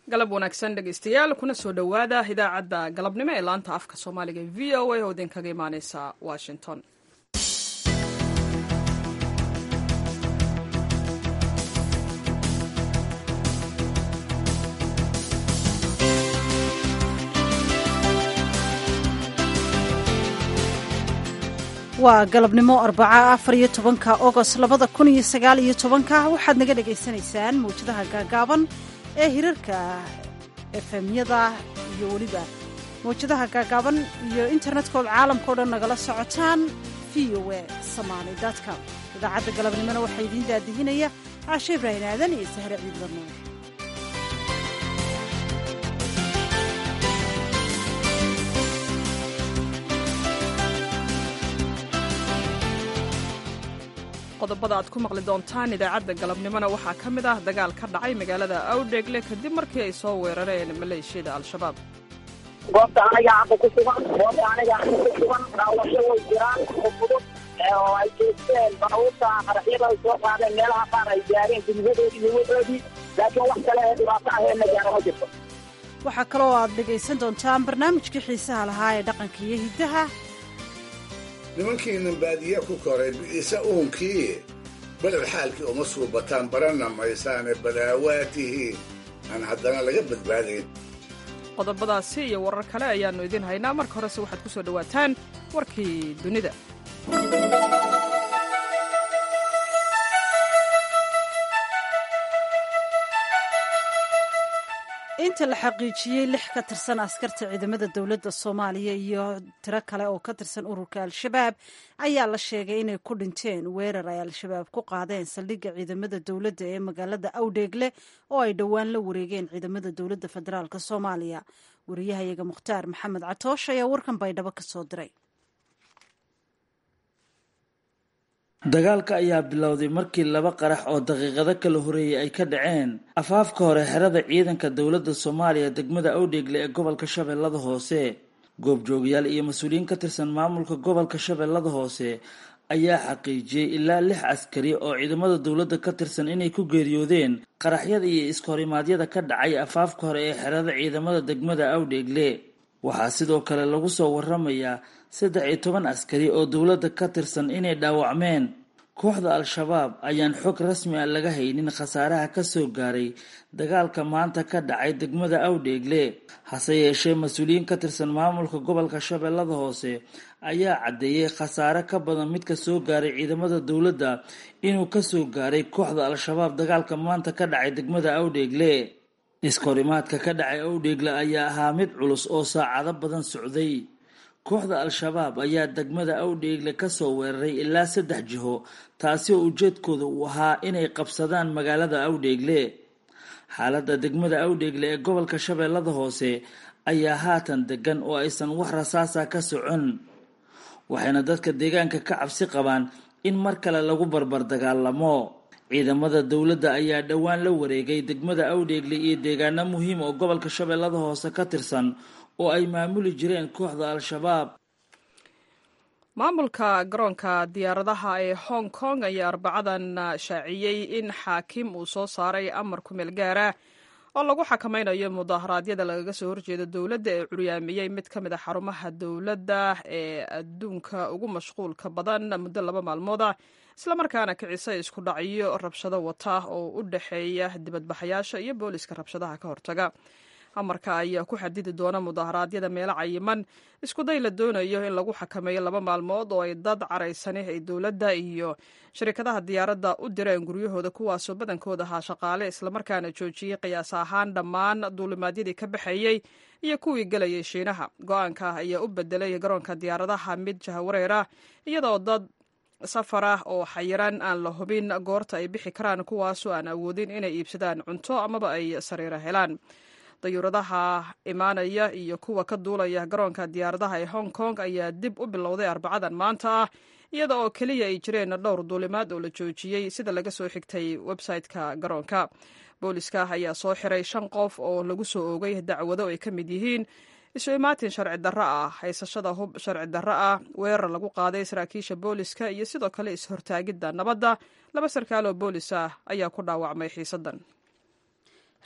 galab wanaagsan dhegaystayaal kuna soo dhowaada idaacadda galabnimo ee laanta afka soomaaliga e v o a oo idinkaga imaaneysa washington waa galabnimo arbaca afar iyo tobanka ogost labada kun iyo sagaal iyo tobanka waxaad naga dhagaysanaysaan mawjadaha gaagaaban ee hirarka efemyada iyo weliba mawjadaha gaagaaban iyo internetka ood caalamka o dhan nagala socotaan v o e somaali com idaacadda galabnimona waxaa idiin daadihinaya caashe ibraahin aadan iyo sahre ciidla nuur qodobada aad ku maqli doontaan idaacadda galabnimona waxaa ka mid ah dagaal ka dhacay magaalada awdheegle kadib markii ay soo weerareen maleeshiyada al-shabaab goobta aniga hadda ku sugan goobta aniga hadda ku sugan dhaawasho way jiraan oo fudud oo ay jeesteen baabuurta qaraxyada ay soo qaadeen meelaha qaar ay gaareen gudyadoodii iyo wadoodii laakiin wax kale ee dhibaato aheenna gaara ma jirto waxaa kaloo aad dhegaysan doontaan barnaamijkii xiisaha lahaa ee dhaqanka iyo hiddaha nimankiinan baadiye ku koray bi'isa uunkii beled xaalkii uma suubataan baranna maysaane badaawaatihiin aan haddana laga badbaadayn qodobadaasi iyo warar kale ayaannu idiin haynaa marka horese waxaad ku soo dhowaataan warkii dunida inta la xaqiijiyey lix ka tirsan askarta ciidamada dowladda soomaaliya iyo tiro kale oo ka tirsan ururka al-shabaab ayaa la sheegay inay ku dhinteen weerar ay al-shabaab ku qaadeen saldhigga ciidamada dowladda ee magaalada awdheegle oo ay dhowaan la wareegeen ciidamada dowladda federaalk soomaaliya wariyahayaga mukhtaar maxamed catoosh ayaa warkan baydhabo ka soo diray dagaalka ayaa bilowday markii laba qarax oo daqiiqado kala horeeyey ay ka dhaceen afaafka hore xerada ciidanka dowladda soomaaliya degmada awdheegle ee gobolka shabeellada hoose goobjoogayaal iyo mas-uuliyiin ka tirsan maamulka gobolka shabeellada hoose ayaa xaqiijiyey ilaa lix askari oo ciidamada dowladda ka tirsan inay ku geeriyoodeen qaraxyada iyo iskahorrimaadyada ka dhacay afaafka hore ee xerada ciidamada degmada awdheegle waxaa sidoo kale lagu soo waramayaa saddex iyo toban askari oo dowladda ka tirsan inay dhaawacmeen kooxda al-shabaab ayaan xog rasmi ah laga haynin khasaaraha ka soo gaaray dagaalka maanta ka dhacay degmada awdheegle hase yeeshee mas-uuliyiin ka tirsan maamulka gobolka shabeellada hoose ayaa caddeeyey khasaare ka badan midka soo gaaray ciidamada dowladda inuu kasoo gaaray kooxda al-shabaab dagaalka maanta ka dhacay degmada awdheegle iskahorimaadka ka dhacay awdheegle ayaa ahaa mid culus oo saacado badan socday kooxda al-shabaab ayaa degmada awdheegle kasoo weeraray ilaa saddex jiho taasi oo ujeedkooda uu ahaa inay qabsadaan magaalada awdheegle xaaladda degmada awdheegle ee gobolka shabeellada hoose ayaa haatan degan oo aysan wax rasaasa ka socon waxayna dadka deegaanka ka cabsi qabaan in mar kale lagu barbar dagaalamo ciidamada dowladda ayaa dhowaan la wareegay degmada awdheegle iyo deegaano muhiim oo gobolka shabeellada hoose ka tirsan oo ay maamuli jireen kooxda al-shabaab maamulka garoonka diyaaradaha ee hong kong ayaa arbacadan shaaciyey in xaakim uu soo saaray amar ku meel gaara oo lagu xakamaynayo mudaharaadyada lagaga soo horjeeda dowladda ee curyaamiyey mid ka mid a xarumaha dowladda ee adduunka ugu mashquulka badan muddo laba maalmooda islamarkaana kicisay isku dhacyo rabshado wata oo u dhexeeya dibadbaxayaasha iyo booliska rabshadaha ka hortaga amarka ayaa ku xadidi doona mudaharaadyada meelo cayiman iskuday la doonayo in lagu xakameeyo laba maalmood oo ay dad caraysani ay dowladda iyo shirkadaha diyaaradda u direen guryahooda kuwaasoo badankooda ahaa shaqaale islamarkaana joojiyey qiyaas ahaan dhammaan duulimaadyadii ka baxayey iyo kuwii gelayay shiinaha go-aanka ayaa u bedelay garoonka diyaaradaha mid jahawareera iyadoo dad safar ah oo xayiran aan la hubin goorta ay bixi karaan kuwaasoo aan awoodin inay iibsadaan cunto amaba ay sariiro helaan dayuuradaha imaanaya iyo kuwa ka duulaya garoonka diyaaradaha ee hong kong ayaa dib u bilowday arbacadan maanta ah iyada oo keliya ay jireen dhowr duulimaad oo la joojiyey sida laga soo xigtay website-ka garoonka booliska ayaa soo xiray shan qof oo lagu soo oogay dacwado ay ka mid yihiin isu imaatin sharci darro ah haysashada hub sharci darro ah weerar lagu qaaday saraakiisha booliska iyo sidoo kale is-hortaagidda nabadda laba sarkaal oo boolis ah ayaa ku dhaawacmay xiisaddan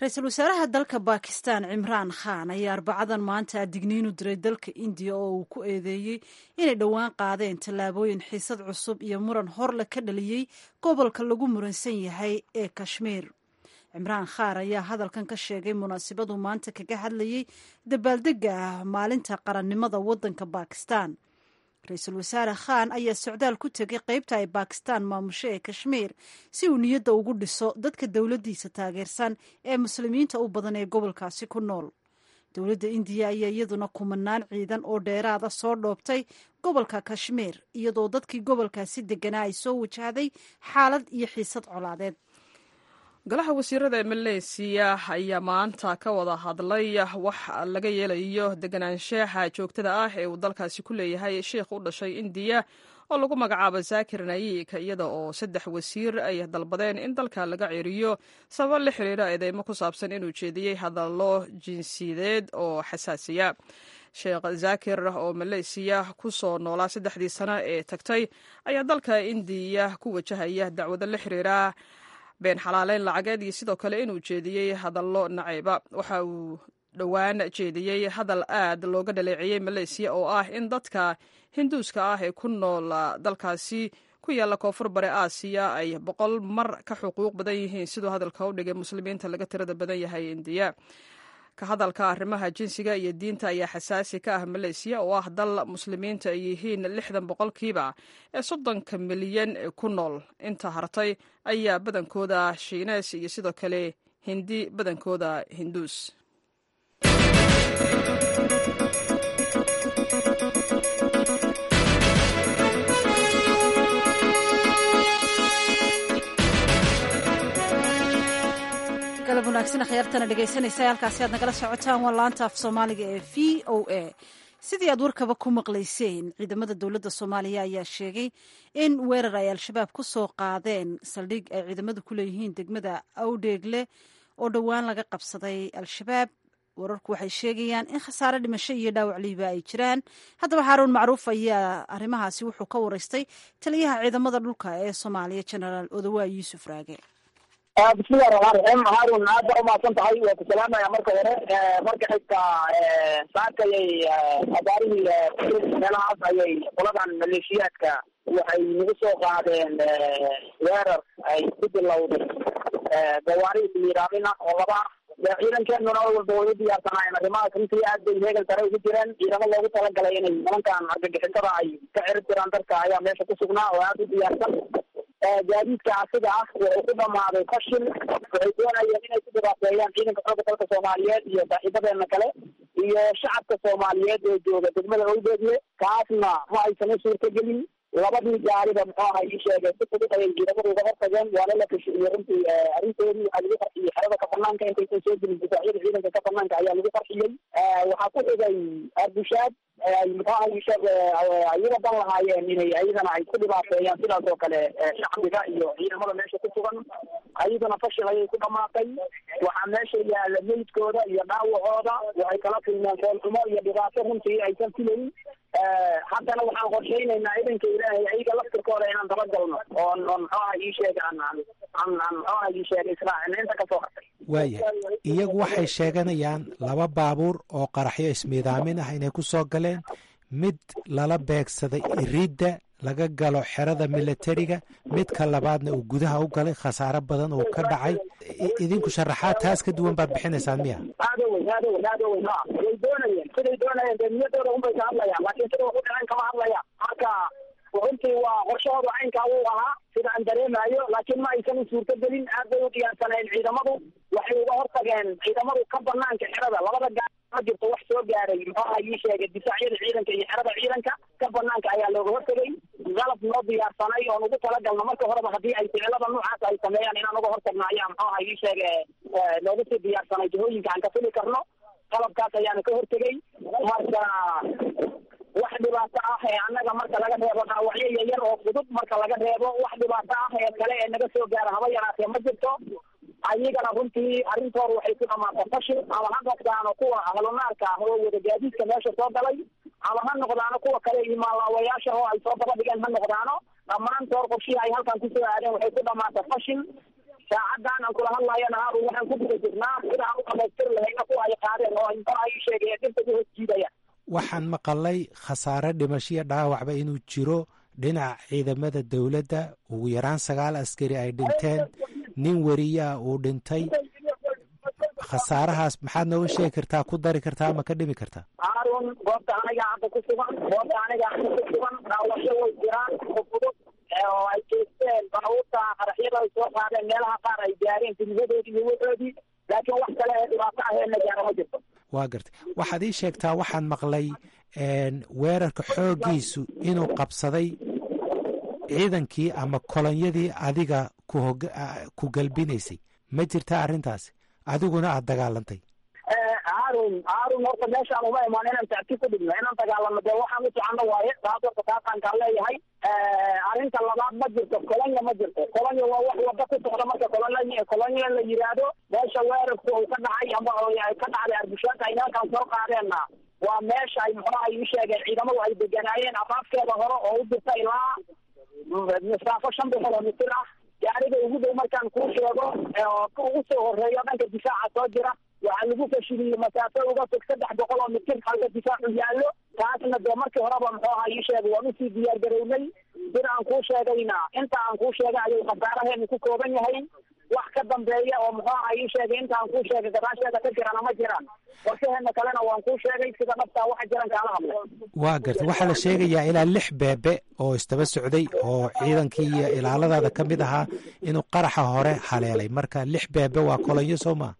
ra-iisul wasaaraha dalka bakistan cimraan khan ayaa arbacadan maanta digniin u diray dalka indiya oo uu ku eedeeyey inay dhowaan qaadeen tallaabooyin xiisad cusub iyo muran horle ka dhaliyey gobolka lagu muransan yahay ee kashmiir cimraan khaar ayaa hadalkan ka sheegay munaasibadu maanta kaga hadlayey dabaaldega maalinta qarannimada waddanka bakistan ra-iisul wasaare khan ayaa socdaal ku tegay qeybta ay bakistan maamusho ee kashmiir si uu niyadda ugu dhiso dadka dowladdiisa taageersan ee muslimiinta u badan ee gobolkaasi ku nool dowladda indiya ayaa iyaduna kumanaan ciidan oo dheeraada soo dhoobtay gobolka kashmiir iyadoo dadkii gobolkaasi deganaa ay soo wajahday xaalad iyo xiisad colaadeed golaha wasiirada ee maleysiya ayaa maanta ka wada hadlay wax laga yeelayo deganaanshaha joogtada ah ee uu dalkaasi ku leeyahay sheikh u dhashay indiya oo lagu magacaabo zaakir nayik iyada oo saddex wasiir ay dalbadeen in dalka laga ceriyo sababo la xiriira eedeymo ku saabsan inuu jeediyey hadallo jinsiyadeed oo xasaasiya sheekh zaakir oo maleysiya ku soo noolaa saddexdii sano ee tagtay ayaa dalka indiya ku wajahaya dacwado la xiriira been xalaaleyn lacageed iyo sidoo kale inuu jeediyey hadallo nacayba waxa uu dhowaan jeediyey hadal aad looga dhaleeceeyey maleysiya oo ah in dadka hinduuska ah ee ku nool dalkaasi ku yaalla koonfur bare aasiya ay boqol mar ka xuquuq badan yihiin siduu hadalka u dhigay muslimiinta laga tirada badan yahay indiya ka hadalka arrimaha jinsiga iyo diinta ayaa xasaasi ka ah maleysiya oo ah dal muslimiinta ay yihiin lixdan boqolkiiba ee soddonka milyan ku nool inta hartay ayaa badankooda shiinees iyo sidoo kale hindi badankooda hinduus galab wanaagsan akhyaartana dhegaysanaysa halkaasi aad nagala socotaan waa laanta af soomaaliga ee v o a sidii aad warkaba ku maqlayseen ciidamada dowladda soomaaliya ayaa sheegay in weerar ay al-shabaab ku soo qaadeen saldhig ay ciidamadu ku leeyihiin degmada awdheegle oo dhowaan laga qabsaday al-shabaab wararku waxay sheegayaan in khasaare dhimasho iyo dhaawac liiba ay jiraan haddaba xaaruun macruuf ayaa arrimahaasi wuxuu ka waraystay taliyaha ciidamada dhulka ee soomaaliya genaraal odawaa yuusuf raage bismillahi raxmaan raxiim haarun aad baa umahadsan tahay waa ku salaamaya marka hore marka xigta saakayay abaarihii meelahaas ayay qoladan maleeshiyaadka waxay nagu soo qaadeen weerar ay ku bilowday gawaari ismiiraamina oo laba ah ciidankeenuna oo walba way u diyaarsanaayeen arrimahaas runtii aad bay heegan sare ugu jireen ciidamo loogu talagalay inay nimankan argagixisada ay ka cirib jiraan dadka ayaa meesha ku sugnaa oo aad u diyaarsan gaadiidka asiga ah wuxuu ku dhamaaday fashil waxay doonayeen inay ku dhibaateeyaan ciidanka xooga dalka soomaaliyeed iyo saaxiibadeena kale iyo shacabka soomaaliyeed ee jooga degmada owdeedle kaasna ma aysan u suurtagelin labadii gaariba muxuu aha ii sheegay si fudud ayay ciidamadu uga hortageen waana la kashiyey runtii arrintoodii waxaa lagu qarxiyey xerada ka banaanka intaysan soo gelin difaacyada ciidanka ka banaanka ayaa lagu qarxiyey waxaa ku xigay arbushaad muxuu aha ii sheeg ayaga dan lahaayeen inay ayadana ay ku dhibaateeyaan sidaas oo kale shacbiga iyo ciidamada meesha ku sugan ayadana fashil ayay ku dhamaatay waxaa meesha yaala meydkooda iyo dhaawacooda waxay kala kulmeen foolxumo iyo dhibaato runtii aysan filayn haddana waxaan qorshaynaynaa idanka ilaahay ayaga laftirkooda inaan dabagalno oon oon muxuu aha ii sheeg aan aan aan aan muxuu aha ii sheeg israacina inta kasoo hartay waaya iyagu waxay sheeganayaan laba baabuur oo qaraxyo ismiidaamin ah inay ku soo galeen mid lala beegsaday iridda laga galo xerada militariga midka labaadna uu gudaha u galay khasaare badan uu ka dhacay idinku sharaxaad taas ka duwan baad bixinaysaan miya aada weyn aada weyn aada weyn ha way doonayeen siday doonayeen dee niyadooda unbay ka hadlayaan laakiin sida waxu dhaceen kama hadlayaan marka runtii waa qorshahooda caynkaa wuu ahaa sida aan dareemayo laakiin ma aysan u suurtagelin aad bay u diyaarsaneen ciidamadu waxay uga hortageen ciidamadu ka banaanka xerada labada gaar ma jirto wax soo gaaray muxuu aha ii sheegay difaacyada ciidanka iyo xerada ciidanka ka banaanka ayaa looga hortagay qalab noo diyaarsanay oon ugu talagalno marka horeba haddii ay ficilada noocaas ay sameeyaan inaan uga hortagno ayaa muxuu aha ii sheege noogu sii diyaarsanay jihooyinka aan ka fili karno qalabkaas ayaana ka hortegay marka wax dhibaato ah ee annaga marka laga reebo dhaawacyo yaryar oo fudud marka laga reebo wax dhibaato ah ee kale ee naga soo gaara haba yaraatee ma jirto ayagana runtii arrintooda waxay ku dhamaata fashil ama ha noqdaano kuwa ahlunaarka ah oo wada gaadiidka meesha soo galay ama ha noqdaano kuwa kale imaanlaawayaasha oo ay soo daba dhigeen ha noqdaano dhammaantood qorshihii ay halkan kusoo aadeen waxay ku dhamaata fashil saacadan aan kula hadlayana haarun waxaan ku guda jirnaa sidaan u dhamaystiri lahayna kuwa ay qaadeen oo muxuu ahay ii sheegaya dhibta ku hoos jiidaya waxaan maqalay khasaare dhimashiyo dhaawacba inuu jiro dhinaca ciidamada dowladda ugu yaraan sagaal askari ay dhinteen nin weriyaa uu dhintay khasaarahaas maxaad nooga sheegi kartaa ku dari kartaa ama ka dhimi kartaa haarun goobta aniga hadda ku sugan goobta aniga hadda ku sugan dhaawasho way jiraan fudud oo ay jeesteen baabuurta qaraxyada ay soo qaadeen meelaha qaar ay gaareen gudyadoodii iyo waxoodii laakiin wax kale ee dhibaato aheenna gaara ma jirto waa gartay waxaad ii sheegtaa waxaan maqlay weerarka xooggiisu inuu qabsaday ciidankii ama kolonyadii adiga ku galbinaysay ma jirtaa arrintaasi adiguna aada dagaalantay haarun haarun horta meeshaan uma imaan inaan tacti ku dhigno inaan dagaalano dee waxaan u socono waaye taas horta taasaan leeyahay arrinta labaad ma jirto kolonya ma jirto kolonya waa wax wada ku socda marka kolonya kolonya la yiraahdo meesha weerarku uu ka dhacay ama ka dhacday arbushaanta ay nimankaan soo qaadeenna waa meesha ay muxuaha ii sheegeen ciidamadu ay deganaayeen afaafkeeda hore oo u jirta ilaa masaafo shan boqol oo mitir ah gaariga ugu dhow markaan kuu sheego ugu soo horeeyo dhanka difaaca soo jira waxaa lagu fashiliyey masaafo uga fog saddex boqol oo mitir halka difaacu yaallo taasna dee markii horeba muxuu aha ii sheegay waan usii diyaar garownay sida aan kuu sheegayna inta aan kuu sheegay ayuu khasaaraheenu ku kooban yahay wax ka dambeeya oo muxuu aha ii sheegay inta aan kuu sheegay gadaasheeda ka jirana ma jiraan qorshaheena kalena waan kuu sheegay sida dhabtaa waxa jiran kaala hadlay waa gartay waxaa la sheegayaa ilaa lix beebe oo istaba socday oo ciidankii iyo ilaaladaada ka mid ahaa inuu qaraxa hore haleelay marka lix beebe waa kolonyo soo maa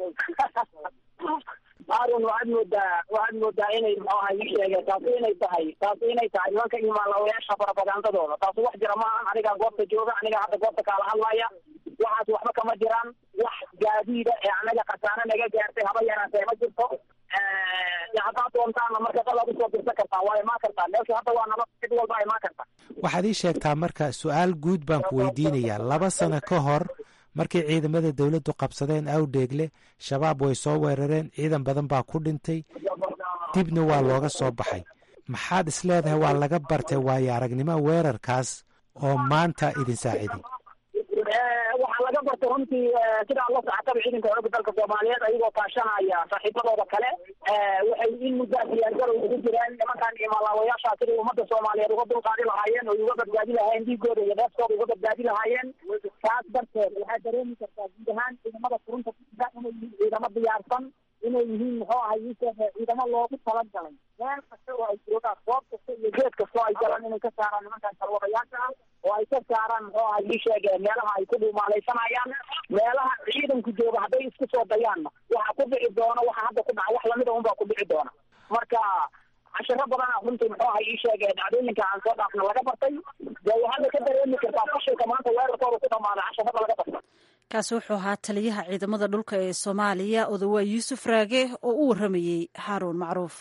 haarun waxaad moodaa waxaad moodaa inay muxuu aha ii sheegeen taasi inay tahay taasi inay tahay nimanka imaalawayaasha barabagandadooda taasi wax jira maahan anigaa goobta jooga anigaa hadda goobta kaala hadlaya waxaas waxba kama jiraan wax gaadiida ee anaga khasaare naga gaartay haba yaraatee ma jirto haddaad doontaana marka dalaad usoo dirsan kartaa waa imaan kartaa meesha hadda waa nabad cid walba imaan karta waxaad ii sheegtaa marka su-aal guud baan ku weydiinayaa laba sano ka hor markii ciidamada dowladdu qabsadeen awdheegle shabaab way soo weerareen ciidan badan baa ku dhintay dibna waa looga soo baxay maxaad is leedahay waa laga bartay waayo aragnimo weerarkaas oo maanta idin saaciday waxaa laga bartay runtii sidaa la socotaba ciidanka xooga dalka soomaaliyeed ayagoo kaashanaya saaxiibadooda kale waxay in muddaa diyaargarow ugu jireen nimankan imalaawayaasha siday ummadda soomaaliyeed uga dulqaadi lahaayeen oo uga badbaadi lahaayeen dhiigooda iyo dheeftooda uga badbaadi lahaayeen taas darteed waxaa dareemi kartaa guud ahaan ciidamada furunta kuda inay yihiin ciidamo diyaarsan inay yihiin muxuu ahay iisheege ciidamo loogu talagalay meel kasta oo ay joogaan goob kasta iyo geed kasta oo ay galaan inay ka saaraan nimankan kalwadayaasha ah oo ay ka saaraan muxuu ahay ii sheege meelaha ay ku dhuumaalaysanayaan meelaha ciidanku jooga hadday isku soo dayaanna waxa ku dhici doona waxa hadda ku dhaca wax lamida unbaa ku dhici doona marka cashiro badana runtii muxuu ahay ii sheege dhacdooyinka aan soo dhaafna laga bartay dee waxaada ka dareemi kartaa fashilka maanta weerarkooda ku dhamaada cashirada laga bartay kaasi wuxuu ahaa taliyaha ciidamada dhulka ee soomaaliya odawaa yuusuf raage oo u warramayey haaruun macruuf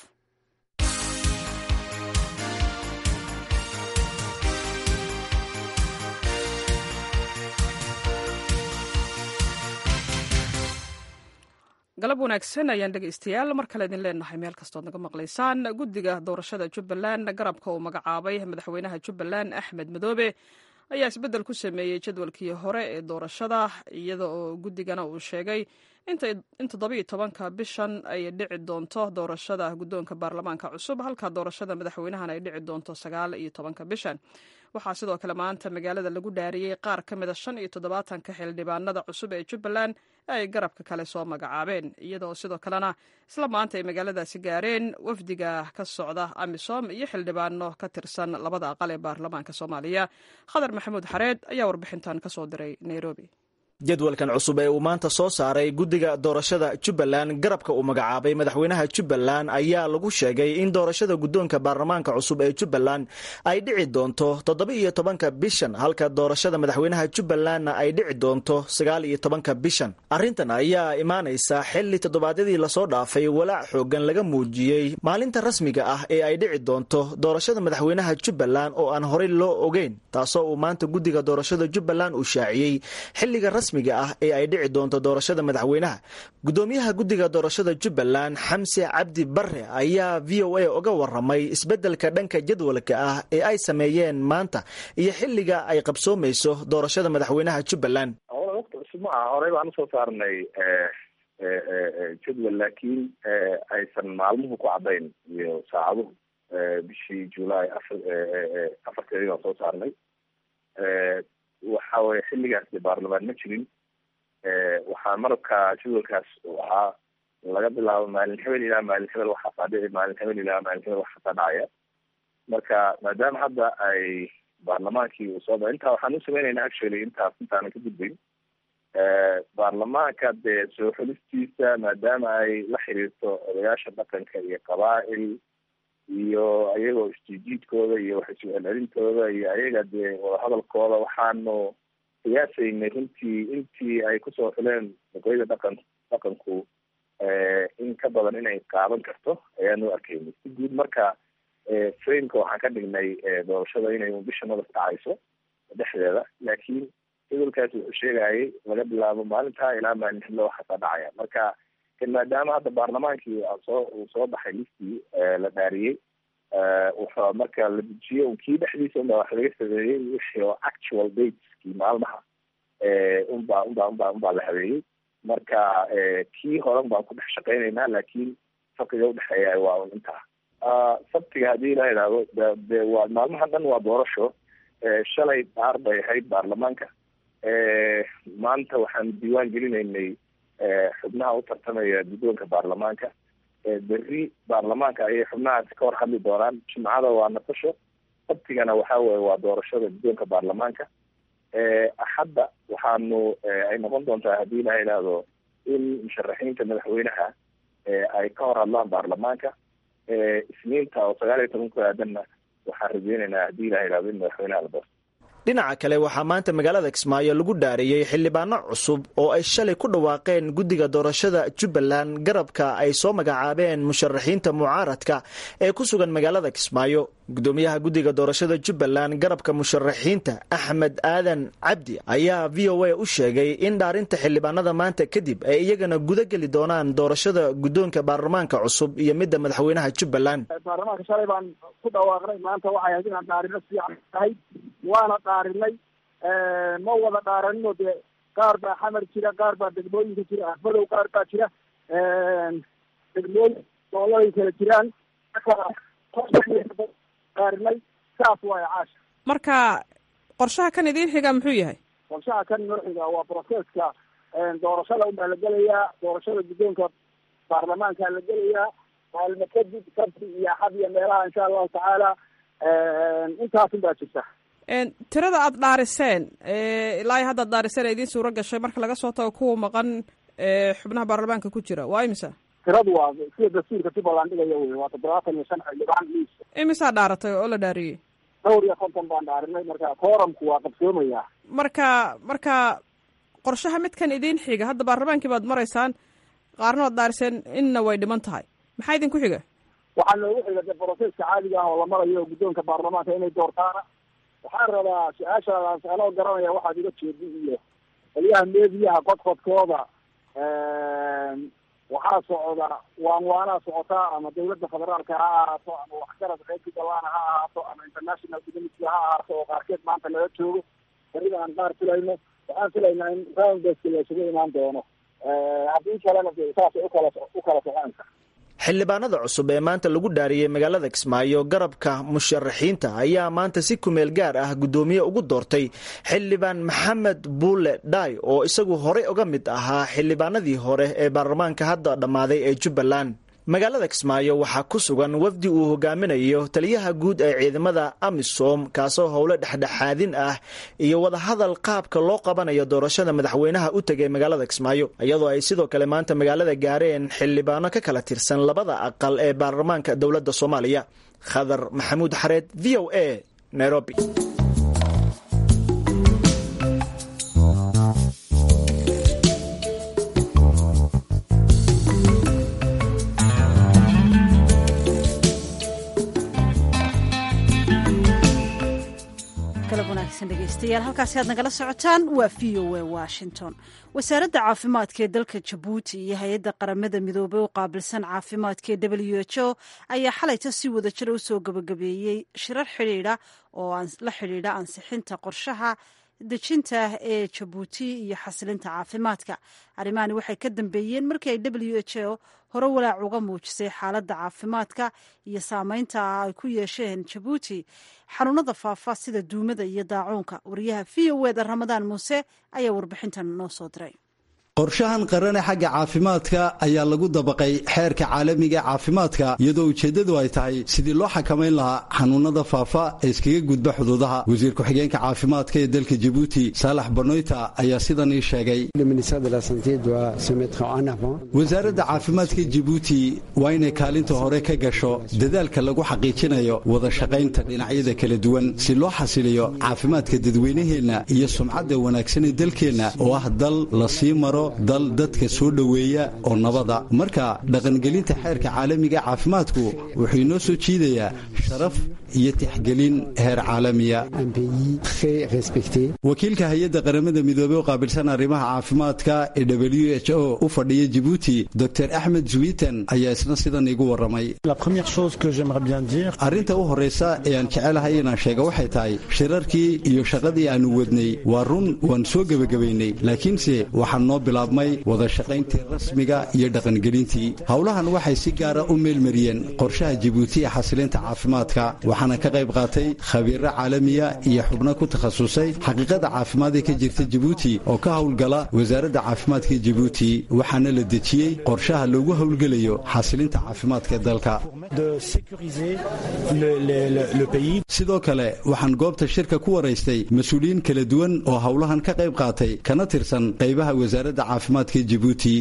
galab wanaagsan ayaan dhegaystayaal mar kale idin leenahay meel kastood naga maqlaysaan guddiga doorashada jubbaland garabka uu magacaabay madaxweynaha jubbaland axmed madoobe ayaa isbeddel ku sameeyey jadwalkii hore ee doorashada iyada oo guddigana uu sheegay in toddobiiyo tobanka bishan ay dhici doonto doorashada guddoonka baarlamaanka cusub halka doorashada madaxweynahan ay dhici doonto sagaal iyo tobanka bishan waxaa sidoo kale maanta magaalada lagu dhaariyey qaar ka mida shan iyo toddobaatanka xildhibaanada cusub ee jubbaland ee ay garabka kale soo magacaabeen iyadoo sidoo kalena isla maanta ay magaaladaasi gaareen wafdiga ka socda amisom iyo xildhibaano ka tirsan labada aqal ee baarlamaanka soomaaliya khadar maxamuud xareed ayaa warbixintan ka soo diray nairobi jadwalkan cusub ee uu maanta soo saaray guddiga doorashada jubbaland garabka uu magacaabay madaxweynaha jubbaland ayaa lagu sheegay in doorashada guddoonka baarlamaanka cusub ee jubbaland ay dhici doonto toddoba iyo tobanka bishan halka doorashada madaxweynaha jubbalandna ay dhici doonto sagaal iyo tobanka bishan arrintan ayaa imaanaysa xilli toddobaadyadii lasoo dhaafay walaac xoogan laga muujiyey maalinta rasmiga ah ee ay dhici doonto doorashada madaxweynaha jubbaland oo aan horey loo ogeyn taasoo uu maanta guddiga doorashada jubbaland uu shaaciyey xilliga ah ee ay dhici doonto doorashada madaxweynaha gudoomiyaha guddiga doorashada jubbaland xamse cabdi bare ayaa v o a uga waramay isbeddelka dhanka jadwalka ah ee ay sameeyeen maanta iyo xilliga ay qabsoomayso doorashada madaxweynaha jubbaland ma aha horey baan usoo saarnay jadwal laakiin aysan maalmuhu ku caddayn iyo saacaduhu bishii july afar afarteedii baan soo saarnay waxa weye xilligaas dee baarlamaan ma jirin waxaa marabka jadwalkaas uu ahaa laga bilaabo maalin hebel ilaa maalin hebel waxaasaa dhici maalin hebel ilaa maalin hebel waxaasaa dhacaya marka maadaama hadda ay baarlamaankii uu soo ba intaa waxaan u sameynaynaa actually intaas intaanan ka gudbayn baarlamaanka dee soo xulistiisa maadaama ay la xiriirto odayaasha dhaqanka iyo qabaa'il iyo ayagoo isjiijiidkooda iyo wax isu celcelintooda iyo ayaga dee wadahadalkooda waxaanu qiyaasaynay runtii intii ay kusoo xuleen waqooyida dhaqan dhaqanku in ka badan inay qaadan karto ayaanu arkaynay si guud marka frameka waxaan ka dhignay doorashada inay bisha madaf dhacayso dhexdeeda laakiin jadwalkaas wuxuu sheegayay laga bilaabo maalintaa ilaa maalin xillo waxaasaa dhacaya marka maadaama hadda baarlamaankii soo uu soo baxay listii la dhaariyey wuxuu marka la dejiyo kii dhexdiisa unbaa wax laga sameeyey wixii oo actual dateskii maalmaha unbaa unbaa unbaa unbaa la habeeyey marka kii horan baan ku dhex shaqeynaynaa laakiin farqiga udhexeeya waa un intaa sabtiga haddii la idhaahdo de waa maalmahan dhan waa doorasho shalay dhaar bay ahayd baarlamaanka maanta waxaan diiwaan gelinaynay xubnaha u tartamaya guddoonka baarlamaanka berri baarlamaanka ayay xubnahaasi ka hor hadli doonaan jimcada waa nafasho sabtigana waxa weye waa doorashada guddoonka baarlamaanka axadda waxaanu ay noqon doontaa haddii la idhaahdo in musharaxiinta madaxweynaha ay ka hor hadlaan baarlamaanka isniinta oo sagaal iyo toban ku aadanna waxaan rajeynaynaa haddii la idhahdo in madaxweynaha la doorto dhinaca kale waxaa maanta magaalada kismaayo lagu dhaariyey xildhibaano cusub oo ay shalay ku dhawaaqeen guddiga doorashada jubbaland garabka ay soo magacaabeen musharaxiinta mucaaradka ee ku sugan magaalada kismaayo gudoomiyaha guddiga doorashada jubbaland garabka musharaxiinta axmed aadan cabdi ayaa v o a u sheegay in dhaarinta xildhibaanada maanta kadib ay iyagana guda geli doonaan doorashada guddoonka baarlamaanka cusub iyo midda madaxweynaha jubbaland baarlamaanka shalay baan ku dhawaaqnay maanta waxay ahayd inaan dhaarino fiican tahay waana dhaarinay ma wada dhaaranino dee qaar baa xamar jira qaar baa degmooyinka jira afmadow qaar baa jira degmooyin gooladay kala jiraan dhaarinay saas waay caasha marka qorshaha kan idiin xiga muxuu yahay qorshaha kan noo xiga waa broseska doorashada unbaa la gelayaa doorashada guddoonka baarlamaankaa la gelayaa maalmo kadib sabti iyo axad iyo meelaha insha allahu tacaala intaasun baa jirta tirada aada dhaariseen ilaa hadda ad dhaariseen ee idiin suuro gashay marka laga soo tago kuwa maqan xubnaha baarlamaanka ku jira waa imisa tiradu waa sida dastuurka jubbaland dhigaya wey waa toddobaatan iyo shan xildhibaan liis imisaa dhaaratay oo la dhaariyey dhowr iyo konton baan dhaarinay marka kooramku waa qabsoomayaa marka marka qorshaha midkan idiin xiga hadda baarlamaankii baad maraysaan qaarna waad dhaariseen inna way dhiman tahay maxaa idinku xiga waxaa noogu xiga de broseska caadiga ah oo la marayo guddoonka baarlamaanka inay doortaana waxaan rabaa su-aashaadaas anoo garanaya waxaad iga jeedi iyo qolyaha meediyaha qodqodkooda waxaa socda waan waanaa socotaa ama dawladda federaalka ha ahaato ama waxgarad reer jubbaland ha ahaato ama international community ha ahaato oo qaarkeed maanta laga joogo berida aan qaar filayno waxaan filaynaa in rounddeska la isugu imaan doono haddii kalena de saasay ukala ukala soconaysa xildhibaanada cusub ee maanta lagu dhaariyey magaalada kismaayo garabka musharaxiinta ayaa maanta si kumeel gaar ah guddoomiye ugu doortay xildhibaan maxamed buule dhaay oo isagu horey uga mid ahaa xildhibaanadii hore ee baarlamaanka hadda dhammaaday ee jubbaland magaalada kismaayo waxaa ku sugan wafdi uu hogaaminayo taliyaha guud ee ciidamada amisom kaasoo howlo dhexdhexaadin ah iyo wadahadal qaabka loo qabanayo doorashada madaxweynaha u tegay magaalada kismaayo iyadoo ay sidoo kale maanta magaalada gaareen xildhibaano ka kala tirsan labada aqal ee baarlamaanka dowladda soomaaliya khadar maxamuud xareed v o a nairobi dhegeystayaal halkaasi aad nagala socotaan waa v o a washington wasaaradda caafimaadka ee dalka jabuuti iyo hay-adda qaramada midoobey u qaabilsan caafimaadka ee w h o ayaa xalayta si wada jira usoo gabagabeeyey shirar xidhiidha oo la xidhiidha ansixinta qorshaha dejinta ee jabuuti iyo xasilinta caafimaadka arrimahani waxay ka dambeeyeen markii ay w h o hore walaac uga muujisay xaaladda caafimaadka iyo saameynta ay ku yeesheen jabuuti xanuunada faafa sida duumada iyo daacuunka wariyaha v o eda ramadaan muuse ayaa warbixintan noo soo diray qorshahan qarane xagga caafimaadka ayaa lagu dabaqay xeerka caalamiga caafimaadka iyadoo ujeeddadu ay tahay sidii loo xakamayn lahaa xanuunada faafa ee iskaga gudba xuduudaha wasiir ku-xigeenka caafimaadka ee dalka jabuuti saalax banoyta ayaa sidan ii sheegay wasaaradda caafimaadka jabuuti waa inay kaalinta hore ka gasho dadaalka lagu xaqiijinayo wada shaqaynta dhinacyada kala duwan si loo xasiliyo caafimaadka dadweynaheenna iyo sumcadda wanaagsan ee dalkeenna oo ah dal la sii maro dal dadka soo dhoweeya oo nabada marka dhaqangelinta xeerka caalamiga caafimaadku wuxuu inoo soo jiidayaa sharaf iyo tixgelin heer caalamiya wakiilka hay-adda qaramada midoobey oo qaabilsan arrimaha caafimaadka ee w h o u fadhiya jibuuti dor axmed zuwitan ayaa isna sidan iigu warramay arrinta u horraysa ee aan jecelahay inaan sheega waxay tahay shirarkii iyo shaqadii aannu wadnay waa run waan soo gebagabaynay laakiinse waxaan noo bilaabmay wada shaqayntii rasmiga iyo dhaqangelintii howlahan waxay si gaara u meelmariyeen qorshaha jibuuti ee xasilinta caafimaadka waxaana ka qayb qaatay khabiiro caalamiya iyo xubno ku takhasusay xaqiiqada caafimaad ee ka jirta jibuuti oo ka howlgala wasaaradda caafimaadka jibuuti waxaana la dejiyey qorshaha loogu howlgelayo xasilinta caafimaadka dalka sidoo kale waxaan goobta shirka ku waraystay mas-uuliyiin kala duwan oo howlahan ka qayb qaatay kana tirsan qaybaha wasaaradda caafimaadka jibuuti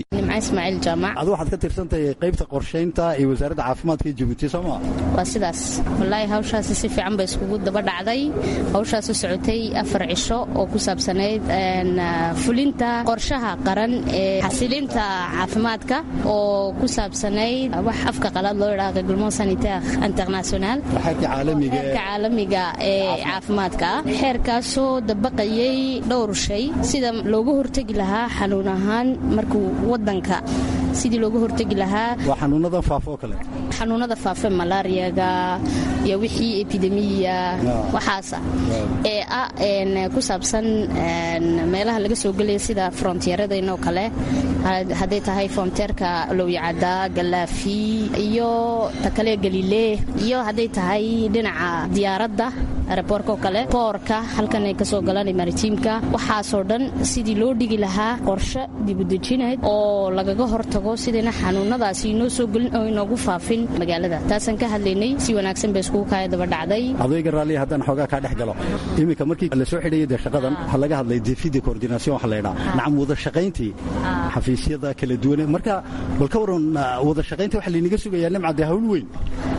adu waxaad ka tirsantahay qaybta qorshaynta ee wasaaradda caafimaadka jibuuti sooma waa sidaas wallaahi hawshaasi si fiican bay iskugu daba dhacday hawshaasu socotay afar cisho oo ku saabsanayd fulinta qorshaha qaran ee xasilinta caafimaadka oo ku saabsanayd wax afka qalaad loo yidhaha reglement sanitaire international xeerka caalamiga ee caafimaadka xeerkaasoo dabaqayay dhowr shay sida looga hortegi lahaa xanuun ahaan markuu wadanka sidii looga hortegi lahaa waa xanuunada faafo kale xanuunada faafe malaariyaga iyo wixii epidemiya waxaasa ee ah ku saabsan meelaha laga soo gelaya sida frontieradanoo kale hadday tahay fronteerka lowyacada galaafi iyo takale galilee iyo hadday tahay dhinaca diyaaradda aeroboorka oo kale boorka halkan ay kasoo galaan maritiimka waxaasoo dhan sidii loo dhigi lahaa qorshe dibudejinayd oo lagaga hortago sidayna xanuunadaasi inoo soo gelin oo inoogu faafin magaalada taasaan ka hadlaynay si wanaagsan bay iskugu kaaya daba dhacday adayga raalliya haddaan xoogaa kaa dhex galo iminka markii la soo xidhaya dee shaqadan waxaa laga hadlay defida coordination waxa la ydhaa nacam wada shaqayntii xafiisyada kala duwane marka bal ka waran wada shaqaynta waxa laynaga sugayaa nimca dee hawl weyn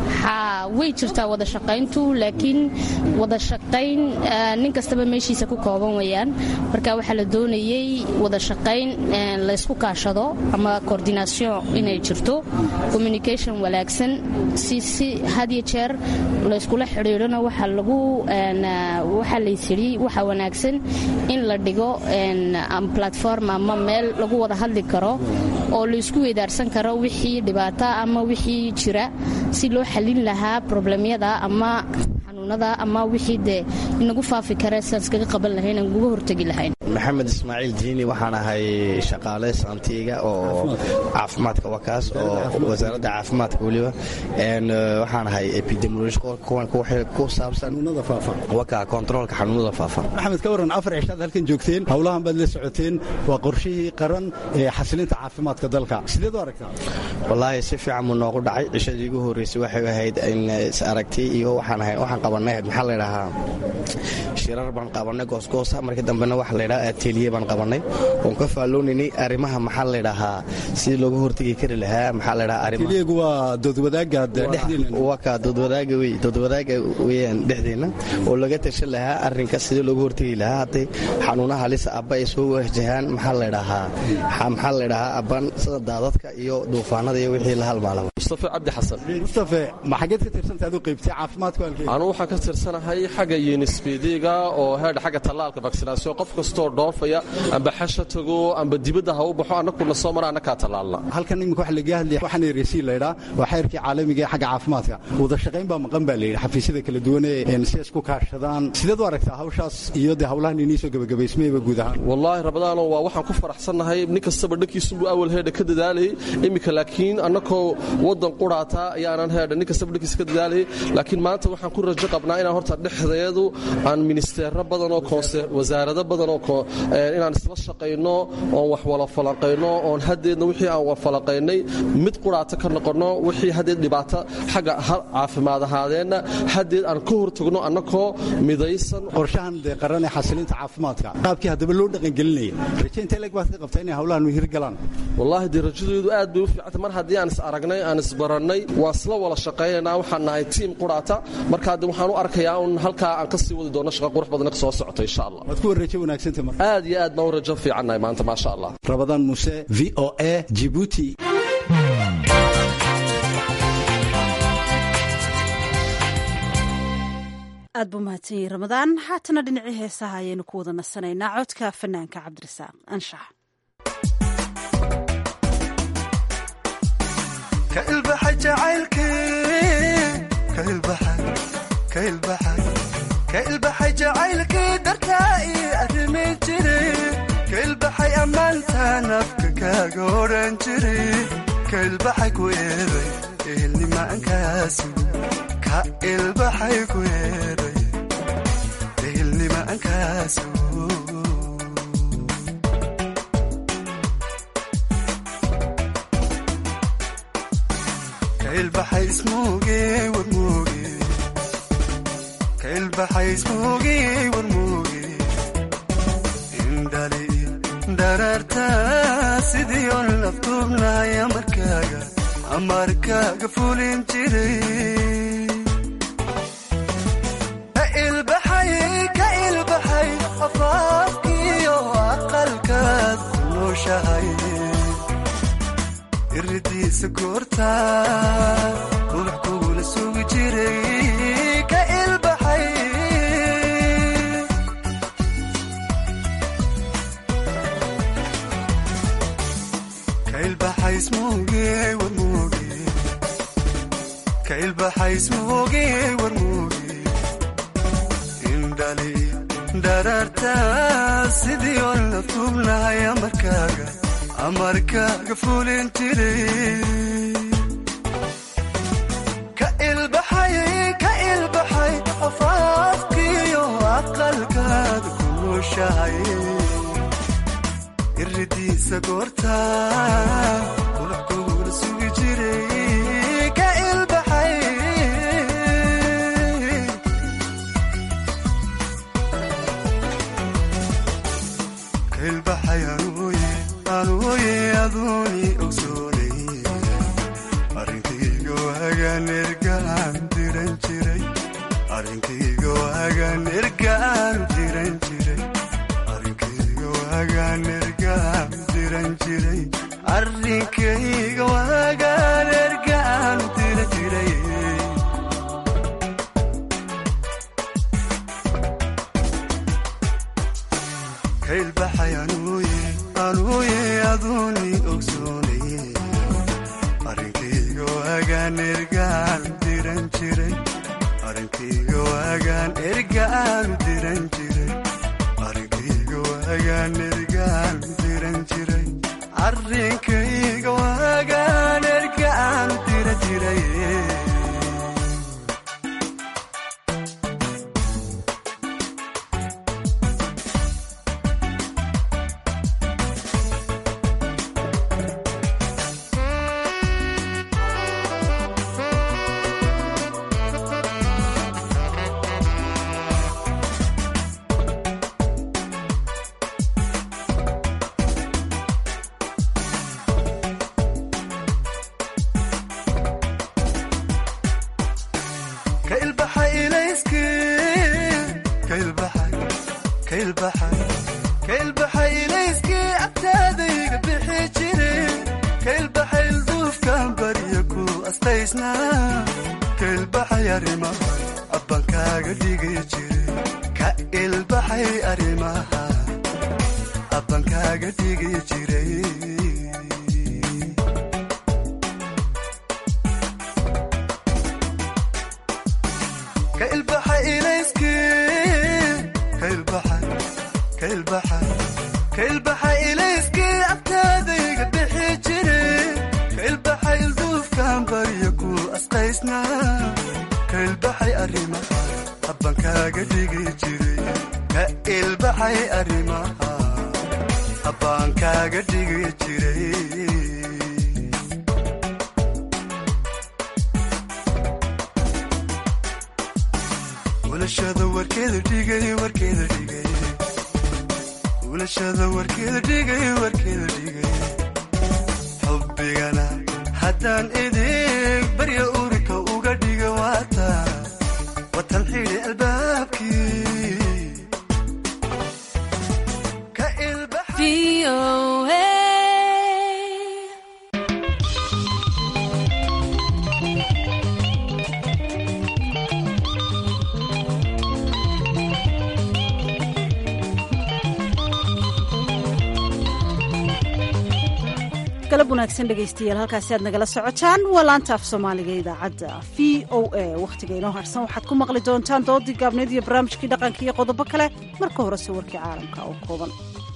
way jirtaa wada shaqayntu laakiin wada shaqayn nin kastaba meeshiisa ku kooban weyaan marka waxaa la doonayey wada shaqayn laysku kaashado ama coordination inay jirto communication wanaagsan si si hadiyo jeer layskula xidhiidhona waxa lagu waxaa laysidhi waxa wanaagsan in la dhigo platform ama meel lagu wada hadli karo oo laysku weydaarsan karo wixii dhibaata ama wixii jira si loo xalin lahaa problemyada ama xanuunada ama wixii dee inagu faafi kare siaan iskaga qaban lahayn aan uga hortegi lahayn maxamed ismaaciil diini waxaan ahay shaqaale saantiga oo caafimaadka wakaas oo wasaaradda caafimaadka weliba waxaan ahay epidemiolog ku saabsan waka kontaroolka xanuunada faafa maxamed ka waran afar cishaad halkan joogteen howlahan baad la socoteen waa qorshihii qaran ee xasilinta caafimaadka dalka sideed u aragtaa wallaahi si fiican buu noogu dhacay cishadii ugu horreysay waxay ahayd in is aragtay iyo waxaan ahay waxaan qabanay maxaa la ydhahaa shirar baan qabanay goosgoosa markii dambena waxa la ydhaha ateliye baan qabanay oon ka faaloonaynay arrimaha maxaa la ydhahaa sidii looga hortegi kari lahaa maxaa la ydhahaa ateliyagu waa doodwadaaga dhexdeena waa ka doodwadaaga wey doodwadaaga weeyaan dhexdeena oo laga tashan lahaa arrinka sidii looga hortegi lahaa hadday xanuunaha halisa abba ay soo wajahaan maxaa la ydhahaa maxaa la ydhahaa abban sida daadadka iyo duufaanada iyo wixii la halmaalaba mustafe cabdi xasan mustafe ma xageed ka tirsantahay aduu qaybtay caafimaadka anu waxaan ka tirsanahay xagga yunisbediga oo heedha xagga tallaalka vaksinaasyon qof kastoo dhoofaya amba xasha tago amba dibadda ha u baxo annakuna soo mara annakaa tallaalna halkan iminka waxa laga hadlaya waxaan ereysiin la yidhaa waa xeerkii caalamiga ee xagga caafimaadka wada shaqayn baa maqan baa la yidhi xafiisyada kala duwan ee si isku kaashadaan sideed u aragtaa hawshaas iyo dee hawlahan inii soo gebagabaysmayba guud ahaan wallaahi rabadaano waa waxaan ku faraxsannahay nin kastaba dhankiisunbuu awal heedha ka dadaalayay iminka laakiin annakoo waddan quraataa ayaanan heedha nin kastaba dhankiisa ka dadaalayay laakiin maanta waxaan ku rajo qabnaa inaan horta dhexdeedu aan ministeero badanoo wasaarado badanoo inaan isla shaqayno oon wax wala falanqayno oon haddeedna wixii aan wafalaqaynay mid quraata ka noqonno wixii haddeed dhibaato xagga caafimaad ahaadeenna haddeed aan ka hortagno annakoo midaysan qorshahan dee qaran ee xasilinta caafimaadka qaabkii haddaba loo dhaqangelinaya rajaynta eleg baad ka qabtaa inay hawlahan hirgalaan wallaahi dee rajadeedu aad bay u fiicantay mar haddii aan is aragnay aan isbarannay waan isla wada shaqaynaynaa waxaan nahay tiim quraata markaa de waxaan u arkayaa un halkaa aan ka sii wadi doono shaqa qurux badana ka soo socota insha allah waad ku warrajo wanaagsanta marka aad iyo aad baan u rajo fiicannahay maanta maasha allah rabadaan muuse v o a jibuuti aad buu mahadsan yahi ramadaan haatana dhinacii heesaha ayaynu ku wada nasanaynaa codka fanaanka cabdirasaaq anshax ka ilbaxay jacaylkii dartaa ii arrimi jiri ka ilbaxay ammaanta nafka kaaga odhan jiri ka ilbaxay ku eeday ehelnimaankaasi ka ilbaxay ku eeday ehelnimaankaasi ka ilbaxay ismuuge warmuuge ka ilbaxay ismuuge warmuuge indhali daraarta sidii on laftuubnahay amarkaaga amarkaaga fulin jiray ka ilbaxay ka ilbaxay afaafkiyo aqalkaad ku nooshahay iridiisa goorta ruux kugula sugi jiray ka ilbaxay ka ilbaxay ismuuge warmuuge ka ilbaxay ismuuge warmuuge indhali daraarta sidii on la tuubnahay amarkaaga amarkaaga fulin jiray ka ilbaxay ka ilbaxay afaafkiyo aqalkaad ku nooshahay iridiisa goorta qulux kugula sugi jiray ka ilbaxay ka ilbaxay anuuye anuuye aduuni ogsoonay arrinkayga waagaan ergaan diran jiray arrinkayga waagaan ergaan diran jiray arrinkayga waagaan ergaan diran jiray arrinkayga waagaan ergaan diran jiray ka ilbaxay anuuye anuuye aduuni ogsoonay arrinkayga waagaan ergaan diran jiray arrinkayga waagaan ergaan diran jiray arrinkayga waagaan ergaan diran jiray arrinkayga waagaan ergaan diran jiray ka ilbaxay ilayskii ka ilbaxay ka ilbaxay ka ilbaxay ilayskii agtaadayga bixi jire ka ilbaxay ilduufkan barya ku astaysnaa ka ilbaxay arrimaha abbankaaga dhigi jire ka ilbaxay arrimaha habban kaaga dhigi jiray ka ilbaxa ilayskii ka ilbaxa ka ilbaxa ka ilbaxa ilayskii abtaadayga bixi jiray ka ilbaxa ilduufkan baryo ku asqaysnaa ka ilbaxay arrimaha habban kaaga dhigi jiray ka ilbaxay arrimaha habbaan kaaga dhigi jiray ulashada warkeeda dhigay warkeeda dhigay ulashada warkeeda dhigay warkeeda dhigay xubbigana haddaan idig barya urika uga dhiga waata watan xidhi albaabkii ka galab wanaagsan dhegaystayaal halkaasi aad nagala socotaan waa laanta af soomaaliga idaacadda v o a wakhtiga inoo harsan waxaad ku maqli doontaan doodii gaabneed iyo barnaamijkii dhaqanka iyo qodobo kale marka horese warkii caalamka oo kooban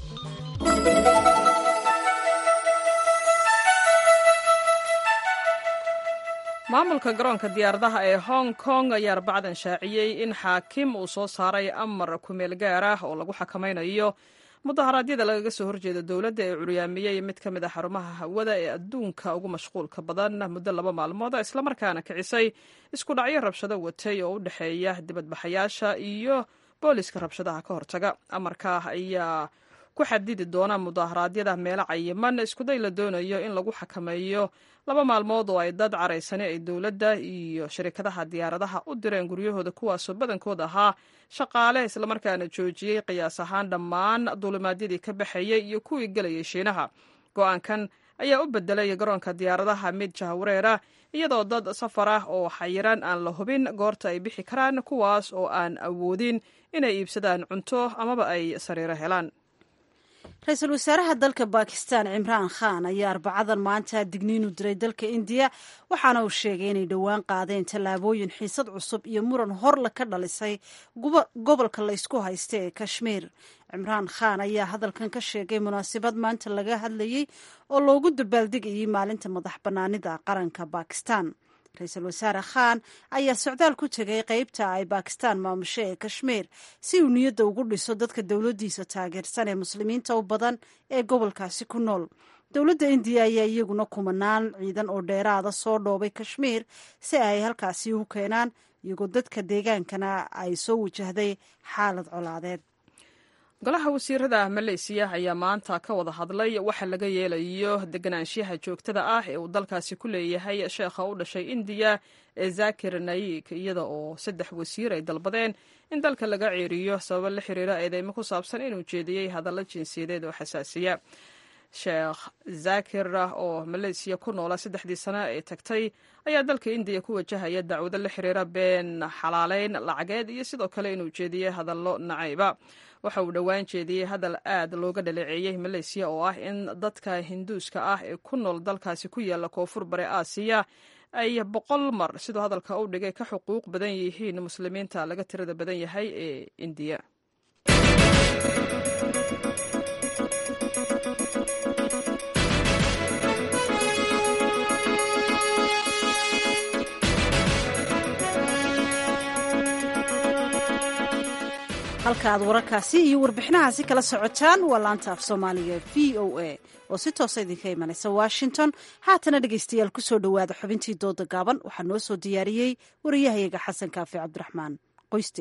maamulka garoonka diyaaradaha ee hong kong ayaa arbacdan shaaciyey in xaakim uu soo saaray amar kumeel gaar ah oo lagu xakamaynayo mudaharaadyada lagaga soo horjeeda dowladda ee curyaamiyey mid ka mid a xarumaha hawada ee adduunka ugu mashquulka badan muddo laba maalmood islamarkaana kicisay isku dhacyo rabshado watay oo u dhexeeya dibadbaxayaasha iyo booliska rabshadaha ka hortaga amarka ayaa ku xadidi doona mudaharaadyada meelo cayiman iskuday la doonayo in lagu xakameeyo laba maalmood oo ay dad caraysani ay dowladda iyo shirikadaha diyaaradaha u direen guryahooda kuwaasoo badankood ahaa shaqaale islamarkaana joojiyey qiyaas ahaan dhammaan duulimaadyadii ka baxayey iyo kuwii gelayay shiinaha go-aankan ayaa u bedelay garoonka diyaaradaha mid jahwareera iyadoo dad safar ah oo xayiran aan la hubin goorta ay bixi karaan kuwaas oo aan awoodin inay iibsadaan cunto amaba ay sariiro helaan ra-iisul wasaaraha dalka bakistan cimraan khan ayaa arbacadan maanta digniinu diray dalka indiya waxaana uu sheegay inay dhowaan qaadeen tallaabooyin xiisad cusub iyo muran horle ka dhalisay gobolka laysku haysta ee kashmiir cimraan khan ayaa hadalkan ka sheegay munaasabad maanta laga hadlayey oo loogu dabaaldegayay maalinta madax bannaanida qaranka bakistan ra-iisul wasaare khan ayaa socdaal ku tegay qeybta ay bakistan maamusho ee kashmiir si uu niyadda ugu dhiso dadka dowladdiisa taageersan ee muslimiinta u badan ee gobolkaasi ku nool dowladda indiya ayaa iyaguna kumanaan ciidan oo dheeraada soo dhoobay kashmiir si ay halkaasi u keenaan iyagoo dadka deegaankana ay soo wajahday xaalad colaadeed golaha wasiirada maleysiya ayaa maanta ka wada hadlay waxa laga yeelayo deganaanshiyaha joogtada ah ee uu dalkaasi ku leeyahay sheekha u dhashay indiya ee zakir nayik iyada oo saddex wasiir ay dalbadeen in dalka laga ceeriyo sababo la xiriira eedeymo ku saabsan inuu jeediyey hadallo jinsiyadeed oo xasaasiya sheekh zakir oo maleysiya ku noola saddexdii sano ee tagtay ayaa dalka indiya ku wajahaya dacwado la xiriira been xalaaleyn lacageed iyo sidoo kale inuu jeediyey hadallo nacayba waxa uu dhowaan jeediyey hadal aad looga dhaleeceeyey maleysiya oo ah in dadka hinduuska ah ee ku nool dalkaasi ku yaala koonfur bare aasiya ay boqol mar siduu hadalka u dhigay ka xuquuq badan yihiin muslimiinta laga tirada badan yahay ee indiya halka aad wararkaasi iyo warbixinahaasi kala socotaan waa laanta af soomaaliga v o a oo si toosa idinka imanaysa washington haatana dhegaystayaal ku soo dhowaada xubintii dooda gaaban waxaa noo soo diyaariyey wariyahayaga xasan kaafi cabdiraxmaan qoyste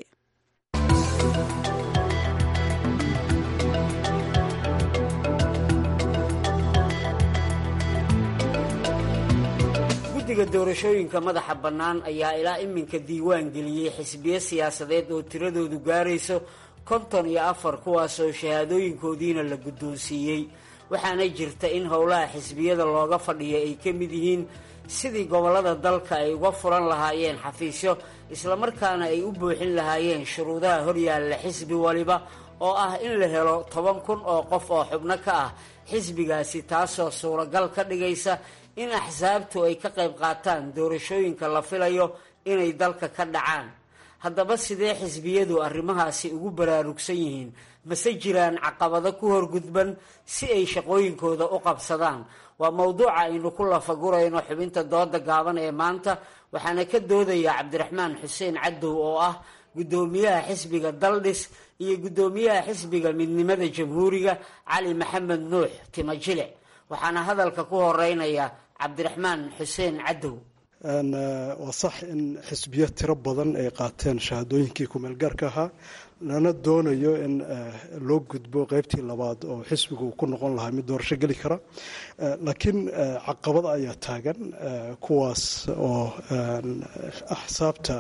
guddiga doorashooyinka madaxa bannaan ayaa ilaa iminka diiwaan geliyey xisbiyo siyaasadeed oo tiradoodu gaarayso konton iyo afar kuwaasoo shahaadooyinkoodiina la guddoonsiiyey waxaana jirta in howlaha xisbiyada looga fadhiya ay ka mid yihiin sidii gobollada dalka ay uga furan lahaayeen xafiisyo islamarkaana ay u buuxin lahaayeen shuruudaha horyaalla xisbi waliba oo ah in la helo toban kun oo qof oo xubno ka ah xisbigaasi taasoo suuragal ka dhigaysa in axsaabtu ay ka qayb qaataan doorashooyinka la filayo inay dalka ka dhacaan haddaba sidee xisbiyadu arrimahaasi ugu baraarugsan yihiin mase jiraan caqabado ku horgudban si ay shaqooyinkooda u qabsadaan waa mowduuca aynu ku lafagurayno xubinta dooda gaaban ee maanta waxaana ka doodaya cabdiraxmaan xuseen cadow oo ah guddoomiyaha xisbiga daldhis iyo guddoomiyaha xisbiga midnimada jamhuuriga cali maxamed nuux timajilic waxaana hadalka ku horeynaya cabdiraxmaan xuseen cadow waa sax in xisbiyo tiro badan ay qaateen shahaadooyinkii kumeelgaarka ahaa lana doonayo in loo gudbo qeybtii labaad oo xisbigu ku noqon lahaa mid doorasho geli kara laakiin caqabada ayaa taagan kuwaas oo axsaabta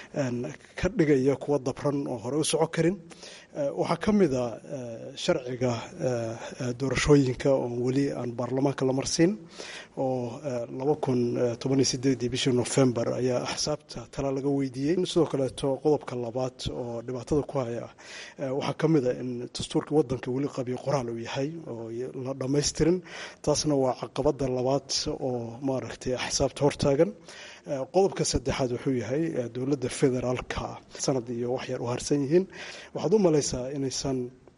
ka dhigaya kuwa dabran oo hore u soco karin waxaa ka mid a sharciga doorashooyinka oon weli aan baarlamaanka la marsiin oo laba kun tobaniyo sideedii bishii nofembar ayaa axsaabta tala laga weydiiyey sidoo kaleeto qodobka labaad oo dhibaatada ku haya waxaa ka mid a in dastuurka wadanka weli qabiyo qoraal uu yahay oo la dhammaystirin taasna waa caqabada labaad oo maaragtay axsaabta hortaagan qodobka saddexaad wuxuu yahay dowladda federaalka sanad iyo wax yar u harsan yihiin waxaad u malaysaa inaysan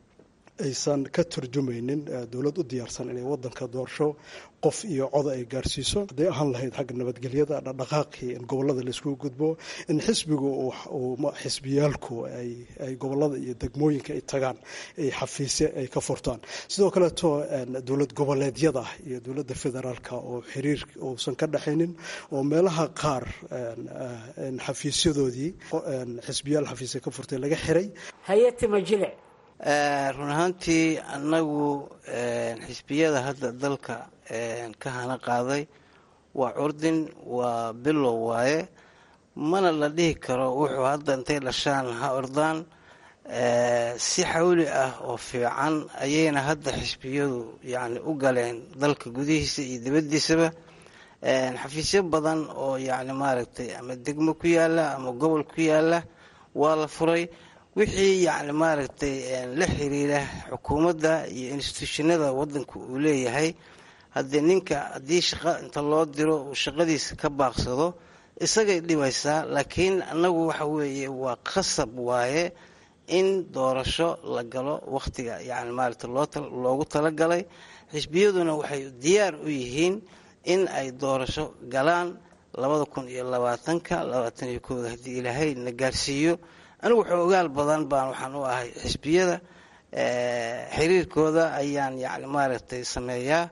aysan ka turjumaynin dowlad u diyaarsan inay wadanka doorasho qof iyo coda ay gaarsiiso hadday ahaan lahayd xagga nabadgelyada dhaqdhaqaaqii in gobolada laiskugu gudbo in xisbigu xisbiyaalku ay gobolada iyo degmooyinka ay tagaan ay xafiisye ay ka furtaan sidoo kaleeto dowlad goboleedyada iyo dowladda federaalka oo xiriir uusan ka dhexaynin oo meelaha qaar xafiisyadoodii xisbiyaal xafiisya ka furtay laga xiray hayatimajilic run ahaantii annagu xisbiyada hadda dalka ka hana qaaday waa curdin waa bilow waaye mana la dhihi karo wuxuu hadda intay dhashaan ha ordaan si xawli ah oo fiican ayayna hadda xisbiyadu yacni u galeen dalka gudihiisa iyo dibaddiisaba xafiisyo badan oo yacni maaragtay ama degmo ku yaala ama gobol ku yaala waa la furay wixii yacni maaragtay la xiriira xukuumadda iyo instituushinada wadanka uu leeyahay haddii ninka haddii shaqo inta loo diro uu shaqadiisa ka baaqsado isagay dhibaysaa laakiin annagu waxa weeye waa qasab waaye in doorasho la galo wakhtiga yacni maaragtay loogu talagalay xisbiyaduna waxay diyaar u yihiin in ay doorasho galaan labada kun iyo labaatanka labaatan iyo kooda haddii ilaahay na gaarsiiyo anigu xoogaal badan baan waxaan u ahay xisbiyada xiriirkooda ayaan yani maaragtay sameeyaa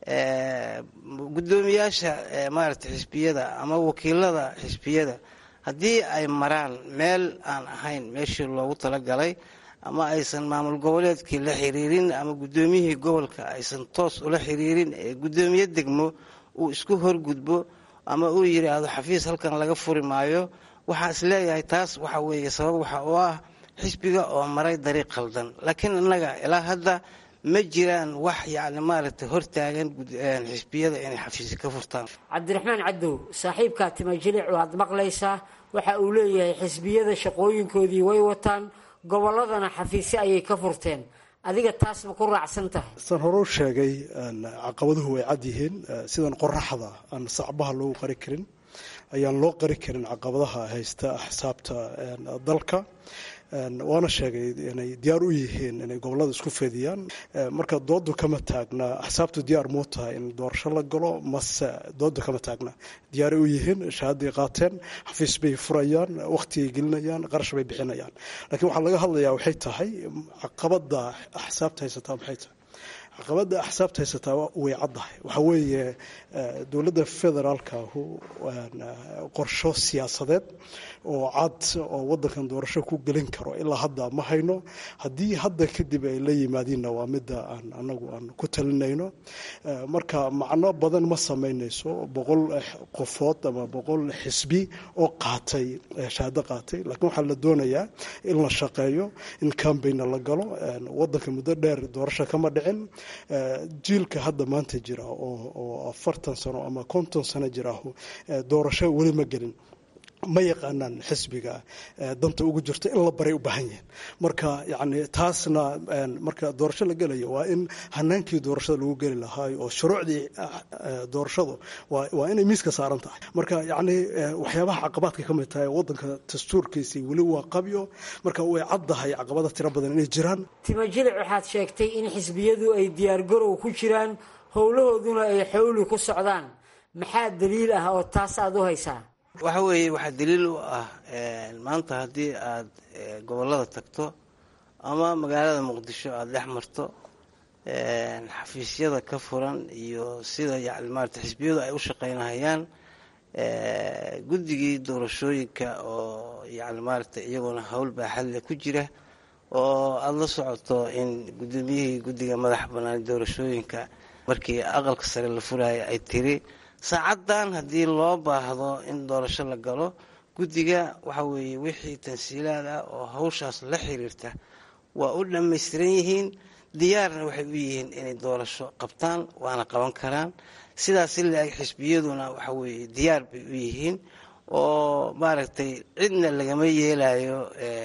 guddoomiyaasha maaragtay xisbiyada ama wakiilada xisbiyada haddii ay maraan meel aan ahayn meeshii loogu talagalay ama aysan maamul goboleedkii la xiriirin ama guddoomiyihii gobolka aysan toos ula xiriirin ee guddoomiye degmo uu isku horgudbo ama uu yidhaahdo xafiis halkan laga furi maayo waxaa is leeyahay taas waxa weeye sabab waxa oo ah xisbiga oo maray dariiq khaldan laakiin innaga ilaa hadda ma jiraan wax yacni maaragtay hortaagan xisbiyada inay xafiisi ka furtaan cabdiraxmaan cadow saaxiibkaa timajilic waad maqlaysaa waxa uu leeyahay xisbiyada shaqooyinkoodii way wataan gobolladana xafiisyo ayay ka furteen adiga taas ma ku raacsan tahay san hore u sheegay caqabaduhu way cad yihiin sidan qoraxda aan sacbaha loogu qari karin ayaan loo qari karin caqabadaha haysta axsaabta dalka waana sheegay inay diyaar u yihiin inay gobolada isku fediyaan marka doodu kama taagna axsaabtu diyaar muu tahay in doorasho la galo mase doodu kama taagna diyaaray u yihiin shahaaday qaateen xafiis bay furayaan wakhtigay gelinayaan qarash bay bixinayaan laakiin waxaa laga hadlayaa waxay tahay caqabada axsaabta haysataa maxay tahay caqabada axsaabta haysataa way caddahay waxaa weeye dowladda federaalkahu qorsho siyaasadeed oo cad oo wadankan doorasho ku gelin karo ilaa hadda ma hayno haddii hadda kadib ay la yimaadiinna waa midda aan anagu aan ku talinayno marka macno badan ma samaynayso boqol qofood ama boqol xisbi oo qaatay shahaado qaatay laakiin waxaa la doonayaa in la shaqeeyo in cambaigna la galo wadanka muddo dheer doorasho kama dhicin jiilka hadda maanta jira oo afartan sano ama konton sano jira doorasho weli ma gelin ma yaqaanaan xisbiga danta ugu jirto in la baray u baahan yihiin marka yani taasna marka doorasho la gelayo waa in hanaankii doorashada lagu geli lahaa oo shuruucdii doorashadu waa inay miiska saaran tahay marka yani waxyaabaha caqabaadka ka mid tahay wadanka dastuurkiisii weli waa qabyo marka way caddahay caqabada tiro badan inay jiraan timajilic waxaad sheegtay in xisbiyadu ay diyaargarow ku jiraan howlahooduna ay xowli ku socdaan maxaa daliil ah oo taas aada u haysaa waxa weeye waxaa daliil u ah maanta haddii aad gobollada tagto ama magaalada muqdisho aada dhex marto xafiisyada ka furan iyo sida yani maarata xisbiyadu ay u shaqaynahayaan guddigii doorashooyinka oo yani maarata iyaguna howl baaxadle ku jira oo aada la socoto in guddoomiyihii guddiga madaxa bannaan doorashooyinka markii aqalka sare la furaya ay tiri saacaddan haddii loo baahdo in doorasho la galo guddiga waxa weeye wixii tansiilaad ah oo hawshaas la xiriirta waa u dhammaystiran yihiin diyaarna waxay u yihiin inay doorasho qabtaan waana qaban karaan sidaas si la-eg xisbiyaduna waxa weeye diyaar bay u yihiin oo maaragtay cidna lagama yeelayo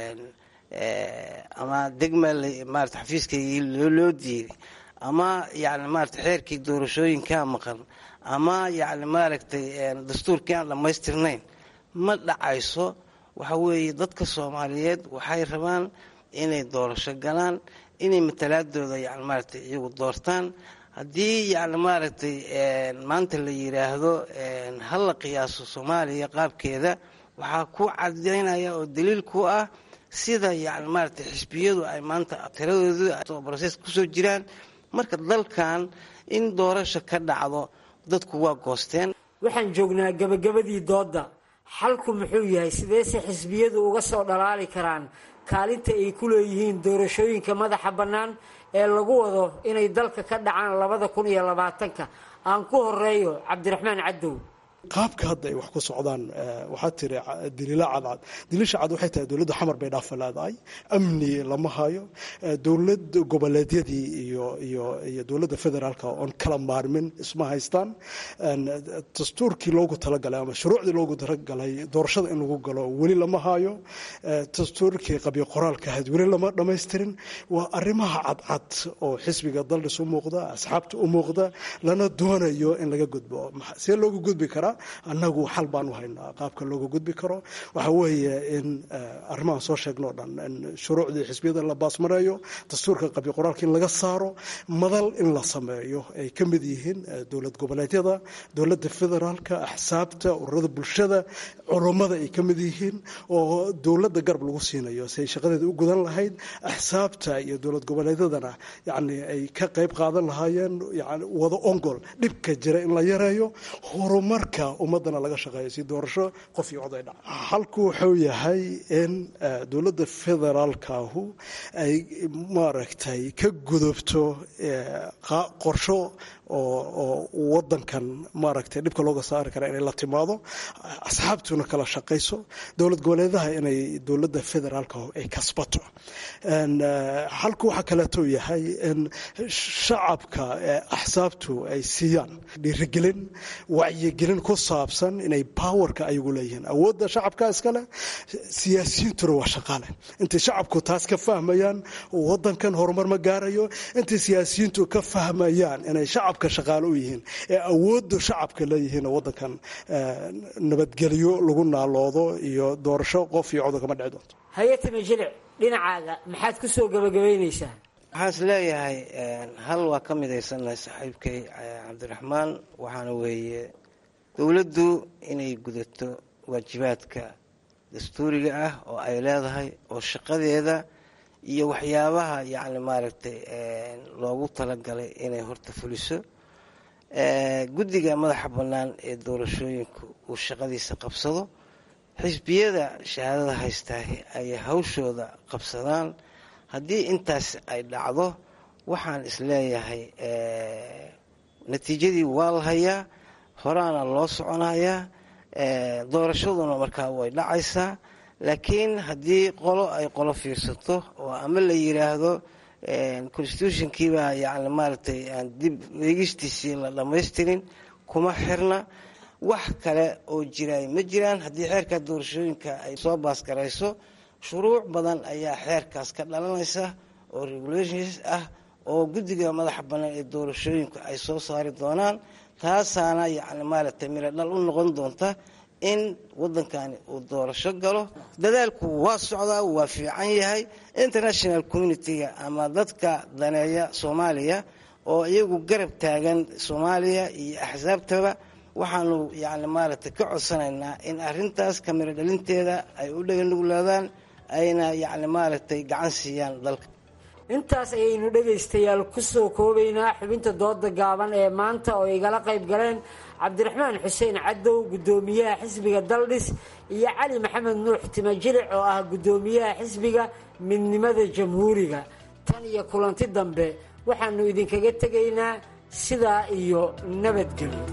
ama degma maarata xafiiskaygii loo diiday ama yani maarata xeerkii doorashooyinkaa maqan ama yani maaragtay dastuurkii aan dhammaystirnayn ma dhacayso waxa weeye dadka soomaaliyeed waxay rabaan inay doorasho galaan inay matalaadooda yani maaragtay iyagu doortaan haddii yani maaragtay maanta la yiraahdo hala qiyaaso soomaaliya qaabkeeda waxaa ku cadaynaya oo daliil ku ah sida yani maaragtay xisbiyadu ay maanta tiradoodu brosees kusoo jiraan marka dalkan in doorasho ka dhacdo dadku waa goosteen waxaan joognaa gabagabadii doodda xalku muxuu yahay sideese xisbiyadu uga soo dhalaali karaan kaalinta ay ku leeyihiin doorashooyinka madaxa bannaan ee lagu wado inay dalka ka dhacaan labada kun iyo labaatanka aan ku horeeyo cabdiraxmaan cadow qaabka hadda ay wax ku socdaan waxaa tiri daliilo cadcad daliisha cad waxay tahay dowladda xamar bay dhaafa leedahay amni lama hayo dowlad goboleedyadii iyo iyo iyo dowladda federaalka oon kala maarmin isma haystaan dastuurkii loogu talagalay ama shuruucdii loogu talagalay doorashada in lagu galo weli lama hayo dastuurkii qabyo qoraalka ahayd weli lama dhammaystirin waa arrimaha cadcad oo xisbiga daldhis u muuqda asxaabta u muuqda lana doonayo in laga gudbo see loogu gudbi karaa annagu xal baan u haynaa qaabka looga gudbi karo waxa weeye in arrimahan soo sheegno o dhan in shuruucdii xisbiyada la baasmareeyo dastuurka qabyo qoraalka in laga saaro madal in la sameeyo ay ka mid yihiin dowlad goboleedyada dowladda federaalka axsaabta ururada bulshada culummada ay ka mid yihiin oo dowladda garab lagu siinayo si ay shaqadeeda u gudan lahayd axsaabta iyo dowlad goboleedyadana yani ay ka qayb qaadan lahaayeen yani wada ongol dhibka jira in la yareeyo horumarka ummadana laga shaqeeyo si doorasho qof iyo cod ay dhaca halku wuxuu yahay in dowladda federaalkaahu ay maaragtay ka gudubto qorsho oo wadankan maaragtay dhibka looga saari kara inay la timaado asxaabtuna kala shaqayso dowlad goboleedaha inay dowladda federaalka ay kasbato halku waxaa kaleeto yahay in shacabka axsaabtu ay siiyaan dhiirigelin wacyigelin ku saabsan inay powerka ayagu leeyihiin awoodda shacabka iskale siyaasiyiintuna waa shaqaale intay shacabku taas ka fahmayaan wadankan horumar ma gaarayo intay siyaasiyiintu ka fahmayaan inay shacabka shaqaale u yihiin ee awooddu shacabka leeyihiin wadankan nabadgelyo lagu naaloodo iyo doorasho qof iyo codo kama dhici doonto hay-atama jilic dhinacaaga maxaad ku soo gabagabaynaysaa waxaan is leeyahay hal waa ka midaysannahay saaxiibkay cabdiraxmaan waxaana weeye dowladdu inay gudato waajibaadka dastuuriga ah oo ay leedahay oo shaqadeeda iyo waxyaabaha yacni maaragtay loogu talagalay inay horta fuliso guddiga madaxa bannaan ee doorashooyinku uu shaqadiisa qabsado xisbiyada shahaadada haystaa ay hawshooda qabsadaan haddii intaas ay dhacdo waxaan isleeyahay natiijadii waa la hayaa horaana loo soconayaa doorashaduna markaa way dhacaysaa laakiin haddii qolo ay qolo fiirsato oo ama la yiraahdo constitutionkiibaa yani maaragtay aan dib eegistiisii la dhammaystirin kuma xirna wax kale oo jiraay ma jiraan haddii xeerka doorashooyinka ay soo baasgarayso shuruuc badan ayaa xeerkaas ka dhalanaysa oo regulations ah oo guddiga madaxa bannaan ee doorashooyinku ay soo saari doonaan taasaana yacni maaragtay miro dhal u noqon doonta in waddankani uu doorasho galo dadaalku waa socdaa waa fiican yahay international communitiga ama dadka daneeya soomaaliya oo iyagu garab taagan soomaaliya iyo axsaabtaba waxaanu yacni maaragtay ka codsanaynaa in arrintaas kamiro dhalinteeda ay u dhaganuglaadaan ayna yacni maaragtay gacan siiyaan dalka intaas ayaynu dhegaystayaal ku soo koobaynaa xubinta dooda gaaban ee maanta oo igala qayb galeen cabdiraxmaan xuseen cadow guddoomiyaha xisbiga daldhis iyo cali maxamed nuux timajilic oo ah guddoomiyaha xisbiga midnimada jamhuuriga tan iyo kulanti dambe waxaanu idinkaga tegaynaa sidaa iyo nabadgelyo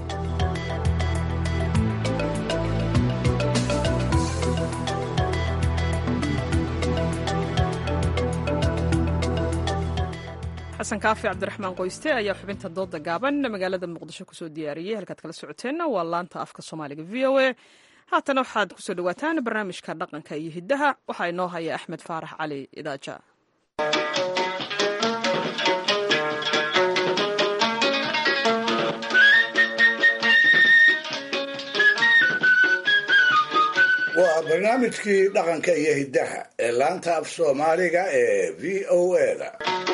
xasan kaafi cabdiraxmaan qoyste ayaa xubinta dooda gaaban magaalada muqdisho kusoo diyaariyey halkaad kala socoteenna waa laanta afka soomaaliga v o a haatana waxaad kusoo dhawaataan barnaamijka dhaqanka iyo hiddaha waxaa inoo haya axmed faarax cali idaaja waa barnaamijkii dhaqanka iyo hiddaha ee laanta af soomaaliga ee v o a-da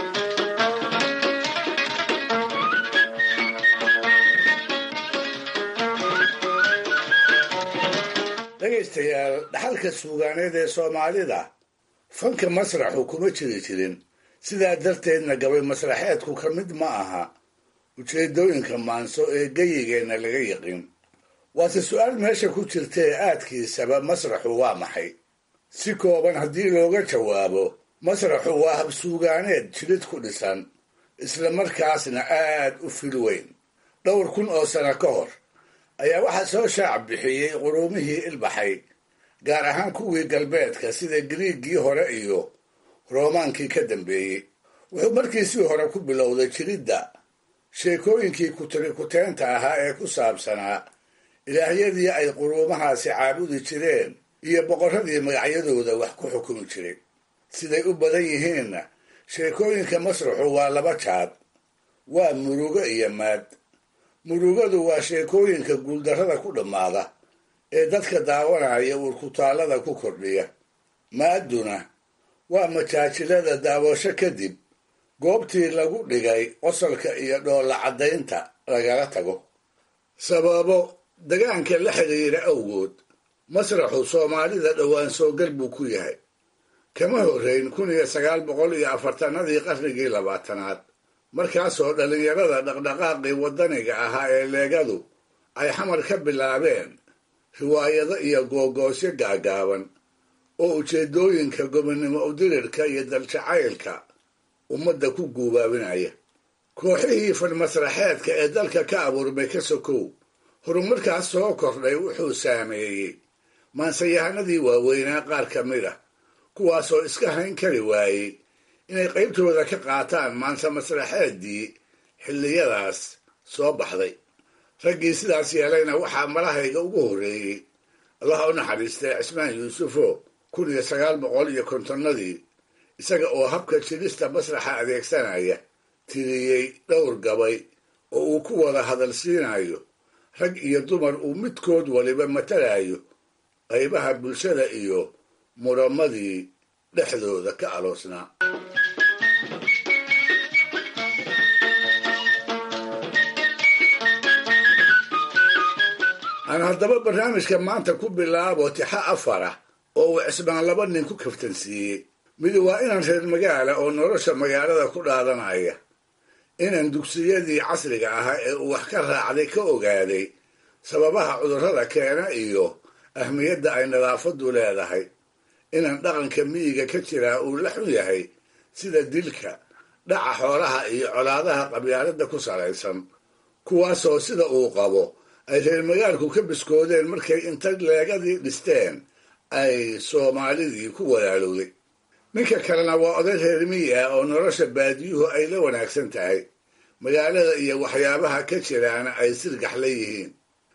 dhegaystayaal dhaxalka suugaaneed ee soomaalida fanka masraxu kuma jiri jirin sidaa darteedna gabay masraxeedku ka mid ma aha ujeeddooyinka maanso ee geyigeenna laga yiqin waase su-aal meesha ku jirta ee aadkiisaba masraxu waa maxay si kooban haddii looga jawaabo masraxu waa habsuugaaneed jilid ku dhisan isla markaasna aad u fil weyn dhowr kun oo sano ka hor ayaa waxaa soo shaac bixiyey quruumihii ilbaxay gaar ahaan kuwii galbeedka sida giriiggii hore iyo roomaankii ka dambeeyey wuxuu markiisii hore ku bilowday jiridda sheekooyinkii kutirikuteenta ahaa ee ku saabsanaa ilaahyadii ay quruumahaasi caabudi jireen iyo boqorradii magacyadooda wax ku xukumi jiray siday u badan yihiinna sheekooyinka masraxu waa laba jaad waa murugo iyo maad murugadu waa sheekooyinka guuldarrada ku dhammaada ee dadka daawanaya uurkutaallada ku kordhiya maadduna waa majaajilada daawasho kadib goobtii lagu dhigay qosolka iyo dhoolla caddaynta lagala tago sababo dagaanka la xidhiira awgood masraxu soomaalida dhowaan soogal buu ku yahay kama horrayn kun iyo sagaal boqol iyo afartanadii qarnigii labaatanaad markaasoo dhallinyarada dhaqdhaqaaqii waddaniga ahaa ee leegadu ay xamar ka bilaabeen riwaayado iyo googoosyo gaagaaban oo ujeeddooyinka gobonnimo udirirka iyo daljacaylka ummadda ku guubaabinaya kooxihii fanmasraxeedka ee dalka ka abuurmay ka sokow horumarkaas soo kordhay wuxuu saameeyey maansayahanadii waaweynaa qaar ka mid ah kuwaasoo iska hayn kari waayey inay qaybtooda ka qaataan maansa masraxeeddii xilliyadaas soo baxday raggii sidaas yeelayna waxaa malahayga ugu horreeyey allaha u naxariistay cismaan yuusufo kun iyo sagaal boqol iyo kontonnadii isaga oo habka jirista masraxa adeegsanaya tiriyey dhowr gabay oo uu ku wada hadal siinayo rag iyo dumar uu midkood waliba matalayo qaybaha bulshada iyo muramadii dhexdooda ka aloosnaa aan haddaba barnaamijka maanta ku bilaabo tixa afara oo uu cismaan laba nin ku kaftansiiyey mid waa inaan reer magaala oo nolosha magaalada ku dhaadanaya inaan dugsiyadii casriga ahaa ee uu wax ka raacday ka ogaaday sababaha cudurrada keena iyo ahmiyadda ay nadaafaddu leedahay inaan dhaqanka miyiga ka jiraa uu la xun yahay sida dilka dhaca xoolaha iyo colaadaha qabyaaladda ku salaysan kuwaasoo sida uu qabo ay reer magaalku ka biskoodeen markay inta leegadii dhisteen ay soomaalidii ku walaalowday ninka kalena waa oday reer miyi ah oo nolosha baadiyuhu ay la wanaagsan tahay magaalada iyo waxyaabaha ka jiraana ay sirgax la yihiin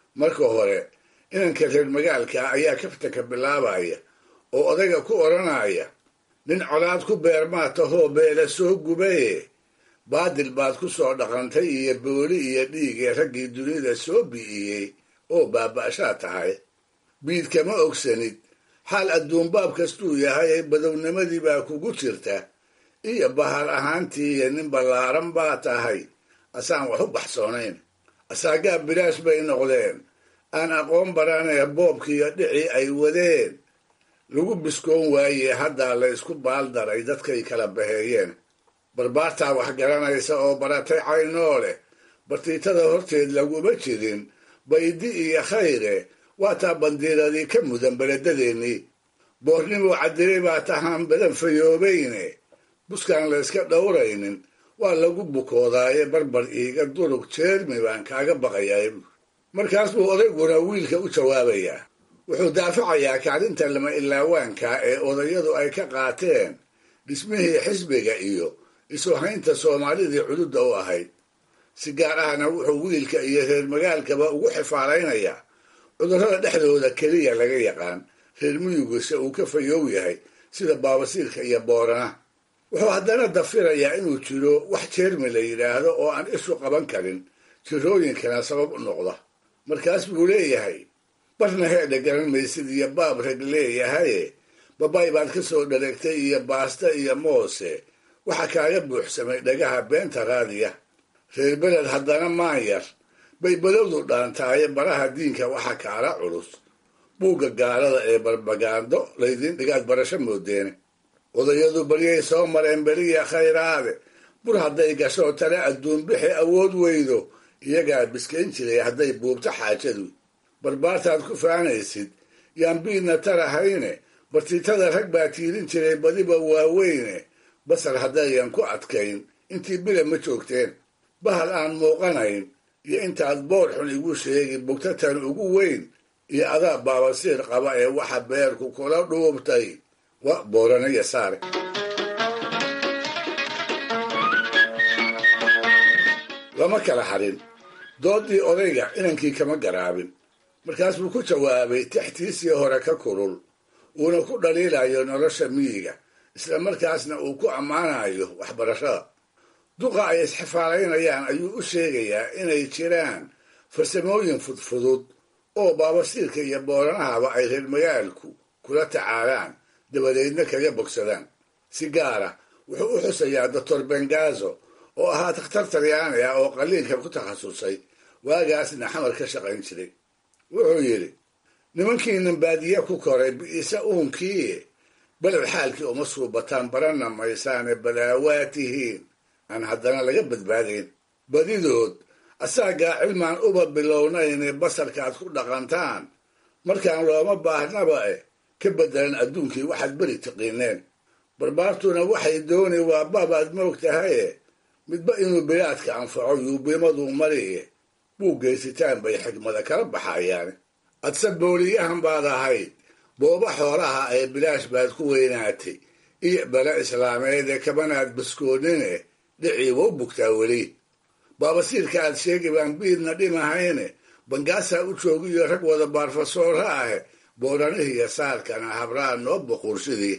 marka hore inanka reer magaalka ayaa kaftanka bilaabaya oo odayga ku odhanaya nin colaad ku beermaa tahoo beela soo gubaye baadil baad ku soo dhaqantay iyo booli iyo dhiigee raggii dunida soo bi'iyey oo baaba'shaa tahay biid kama ogsanid xaal adduunbaab kastuu yahay badownimadii baa kugu jirta iyo bahal ahaantii iyo nin ballaaran baa tahay asaan wax u baxsoonayn asaagaa bilaash bay noqdeen aan aqoon baranee boobkiiyo dhicii ay wadeen lagu biskoon waaye haddaa la ysku baaldaray dadkay kala baheeyeen barbaartaa wax garanaysa oo baratay caynoo leh bartiitada horteed laguma jirin baydi iyo khayre waataa bandiiradii ka mudan beledadeennii boornimuu cadilay baa tahaan badan fayoobayne buskaan layska dhowraynin waa lagu bukoodaaye barbar iiga durug jeermi baan kaaga baqayaa markaas buu odayguna wiilka u jawaabayaa wuxuu daafacayaa kacdinta lama ilaawaanka ee odayadu ay ka qaateen dhismihii xisbiga iyo isu haynta soomaalidii cududda u ahayd si gaar ahna wuxuu wiilka iyo reer magaalkaba ugu xifaalaynayaa cudurrada dhexdooda keliya laga yaqaan reer miyugise uu ka fayoow yahay sida baabasiirka iyo boorana wuxuu haddana dafirayaa inuu jiro wax jeermi la yidhaahdo oo aan ishu qaban karin jirooyinkana sabab u noqda markaas buu leeyahay barna heedha garan maysid iyo baab rag leeyahaye babay baad ka soo dhareegtay iyo baasta iyo moose waxa kaaga buuxsamay dhagaha beenta raadiya reer beled haddana maanyar bay badowdu dhaantaaye baraha diinka waxa kaala culus buugga gaalada ee barbagaando laydiin dhigaad barasho moodeene odayadu baryay soo mareen beriya khayraade bur hadday gasho tale adduun bixi awood weydo iyagaa biskayn jiray hadday buubto xaajadu barbaartaad ku faanaysid yaan biidna tarahayne bartiitada rag baa tiirin jiray badiba waaweyne basar haddayan ku adkayn intii bila ma joogteen bahal aan muuqanayn iyo intaad boor xun igu sheegi bugtatan ugu weyn iyo adaa baabasiir qaba ee waxa beerku kula dhuubtay wa booranaya saare lama kala harin doodii odayga inankii kama garaabin markaas buu ku jawaabay taxtiisii hore ka kulul uuna ku dhaliilayo nolosha miyiga isla markaasna uu ku ammaanayo waxbarashada duqa ay isxifaalaynayaan ayuu u sheegayaa inay jiraan farsamooyin fudfudud oo baabasiirka iyo booranahaba ay reer magaalku kula tacaalaan dabadeedna kaga bogsadaan si gaara wuxuu u xusayaa doctor bengazo oo ahaa takhtar talyaani ah oo qaliinka ku takhasusay waagaasna xamar ka shaqayn jiray wuxuu yidhi nimankiinan baadiye ku koray bi'isa uunkii beled xaalkii uma suubataan baranna maysaane balaawaa tihiin aan haddana laga badbaadayn badidood asaagaa cilmaan uba bilownayne basarkaad ku dhaqantaan markaan looma baahnaba eh ka beddelan adduunkii waxaad beri tiqiineen barbaartuna waxay dooni waa baabaad moog tahaye midba inuu bilaadka anfaco yuubimaduu mariye buu geysitaan bay xigmada kala baxayaan adse booliyahan baad ahayd booba xoolaha ee bilaash baad ku weynaatay iyo bale islaameed ee kabanaad baskoonine dhicii wa u bugtaa weli baabasiirka aad sheegi baan biidna dhimahayne bangaasaa u joogiyo rag wada baarfasoora ahe booranihiiyo saarkana habraan noo boquursidii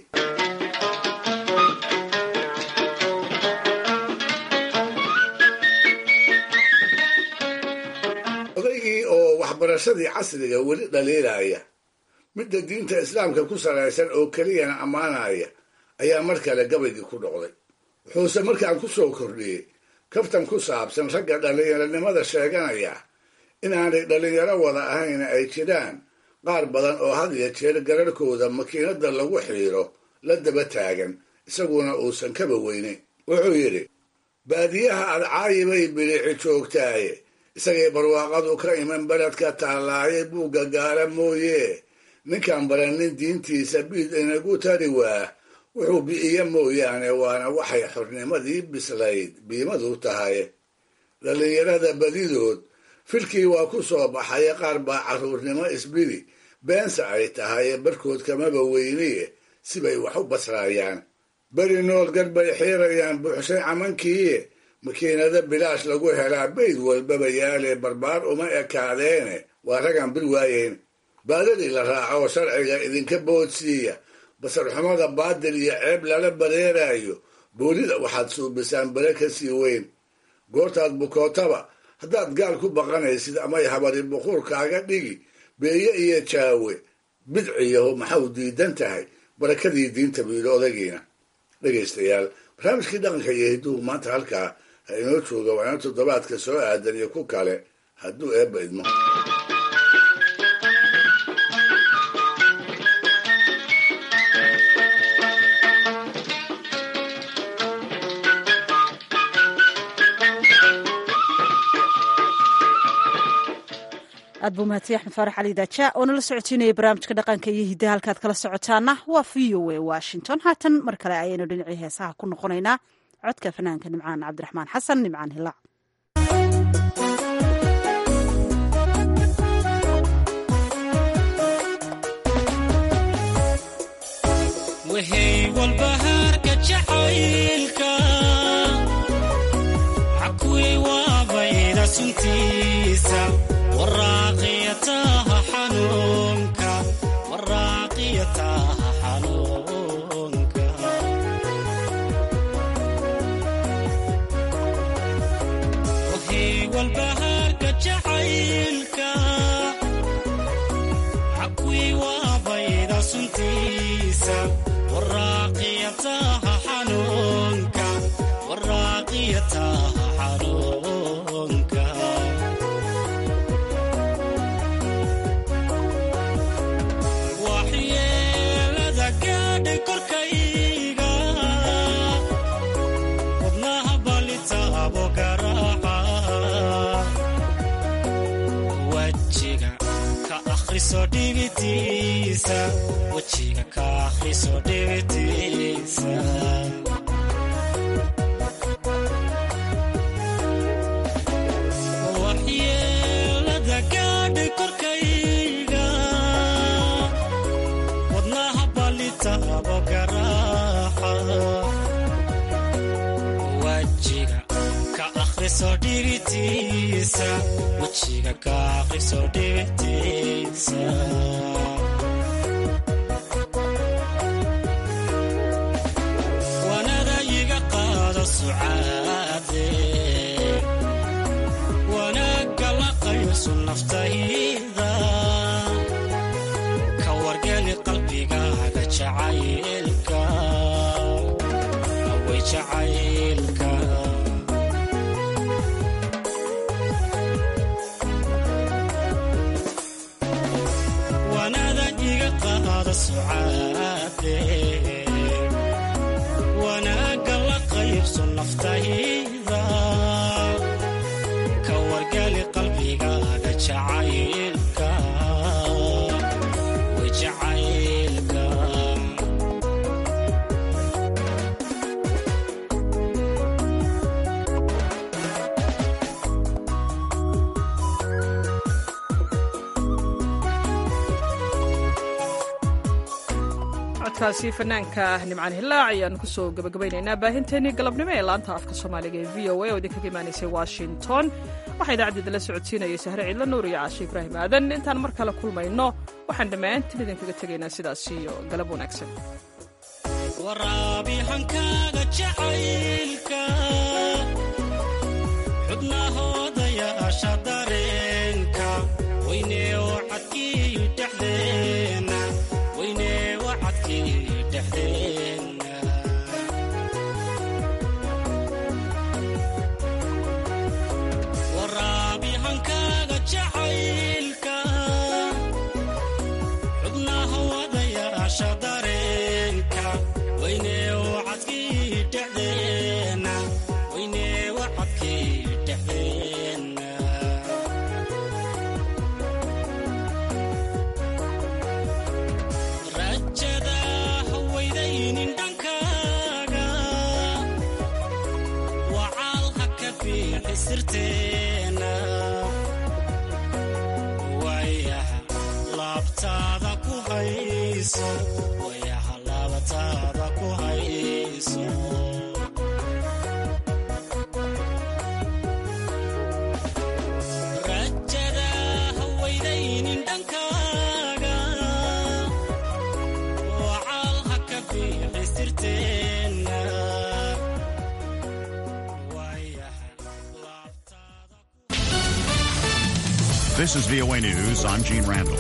odaygii oo waxbarashadii casriga weli dhaliilaya midda diinta islaamka ku salaysan oo keliyana ammaanaya ayaa mar kale gabaygii ku dhoqday wuxuuse markaan ku soo kordhiyey kaftan ku saabsan ragga dhallinyaronimada sheeganaya inaanay dhallinyaro wada ahayna ay jiraan qaar badan oo had iyo jeer gararhkooda makiinada lagu xiiro la daba taagan isaguna uusan kaba weynayn wuxuu yidhi baadiyaha adcaayibay bilici joogtaaye isagay barwaaqadu ka iman beledka taallaaye buugga gaara mooye ninkaan baranin diintiisa biid inagu tari waa wuxuu bi'iye mooyaane waana waxay xornimadii bislayd biimadu tahay dhallinyarada badidood filkii waa ku soo baxaye qaar baa carruurnimo isbidi beense ay tahaye barkood kamaba weyniye sibay wax u basraayaan beri nool gar bay xiirayaan buuxshay camankiiye makiinada bilaash lagu helaa bayd walbaba yaale barbaar uma ekaadeene waa ragaan bil waayeyn baadadii la raaco oo sharciga idinka boodsiiya basarxumada baadil iyo ceeb lala bareeraayo boolida waxaad suubisaan bere ka sii weyn goortaad bukootaba haddaad gaal ku baqanaysid amay habari buquurkaaga dhigi beeye iyo jaawe bidciyaho maxau diidan tahay barakadii diinta buu yidhi odagiina dhegaystayaal barnaamijkii dhaqanka iyo hidduhu maanta halkaa ha inoo jooga waana toddobaadka soo aadan iyo ku kale hadduu eebba idmo aad buu mahadsan axmed faarax cali daaja oo nala socotiinaya barnaamijka dhaqanka iyo hiddaha halkaad kala socotaana waa v o a washington haatan mar kale ayaynu dhinacii heesaha ku noqonaynaa codka fanaanka nimcaan cabdiraxmaan xasan nimcaan hilaac walbahaarka jacaylka xakuwii waabayda suntiisa waraaqiyataha xanuunka waraaqiyataha xanuunka wahii walbahaarka jacaylka xakuwii waabayda suntiisa waraaqiyataha xanuunka waraaqiyataha xanuunka waxyeelada gaadhay korkayga wadnaha balitaabo garaaca wajiga ka akhriso dhibitiisa wejiga ka akhriso dhibitiisa waxyeelada gaadhay korkayga wadnaha balitaabo garaaca wajiga ka akhriso dhibitiisa wejiga ka akhriso dhibitiisa wanada iga qaado sucaade wanaagga la qayso naftayda ka wargeli qalbigaaga jacaylka way jacaylka wanada iga qaado sucaade wanaagga la qaybso naftayda ka wargali qalbigaaga jacaylka way jacaylka codkaasi fanaanka nimcaan hilaac ayaan kusoo gabagabaynaynaa baahinteenii galabnimo ee laanta afka soomaaliga ee v o a oo idinkaga imaanaysay washington waxaa idaacadeeda la socodsiinayay sahre ciidla nuur iyo caashe ibraahim aadan intaan mar kale kulmayno waxaan dhammaantiin idinkaga tegaynaa sidaas iyo galab wanaagsan waraabi hankaaga jacaylka xubnahooda yaasha dareenka weynee wacadkii dhexdeena weynee wacadkii dhexdeena waraabi hankaaga jacaylka xubnaha wadayaasha dareenka weynee wacadkii dhexdeena weynee wacadkii dhexdeena rajada hawaydaynin dhankaaga wacaal ha ka fiixi sirteena wayaha laabtaada ku hayso wayaha laabtaada ku hayso rajada hawayday This is VOA News. I'm Gene Randall.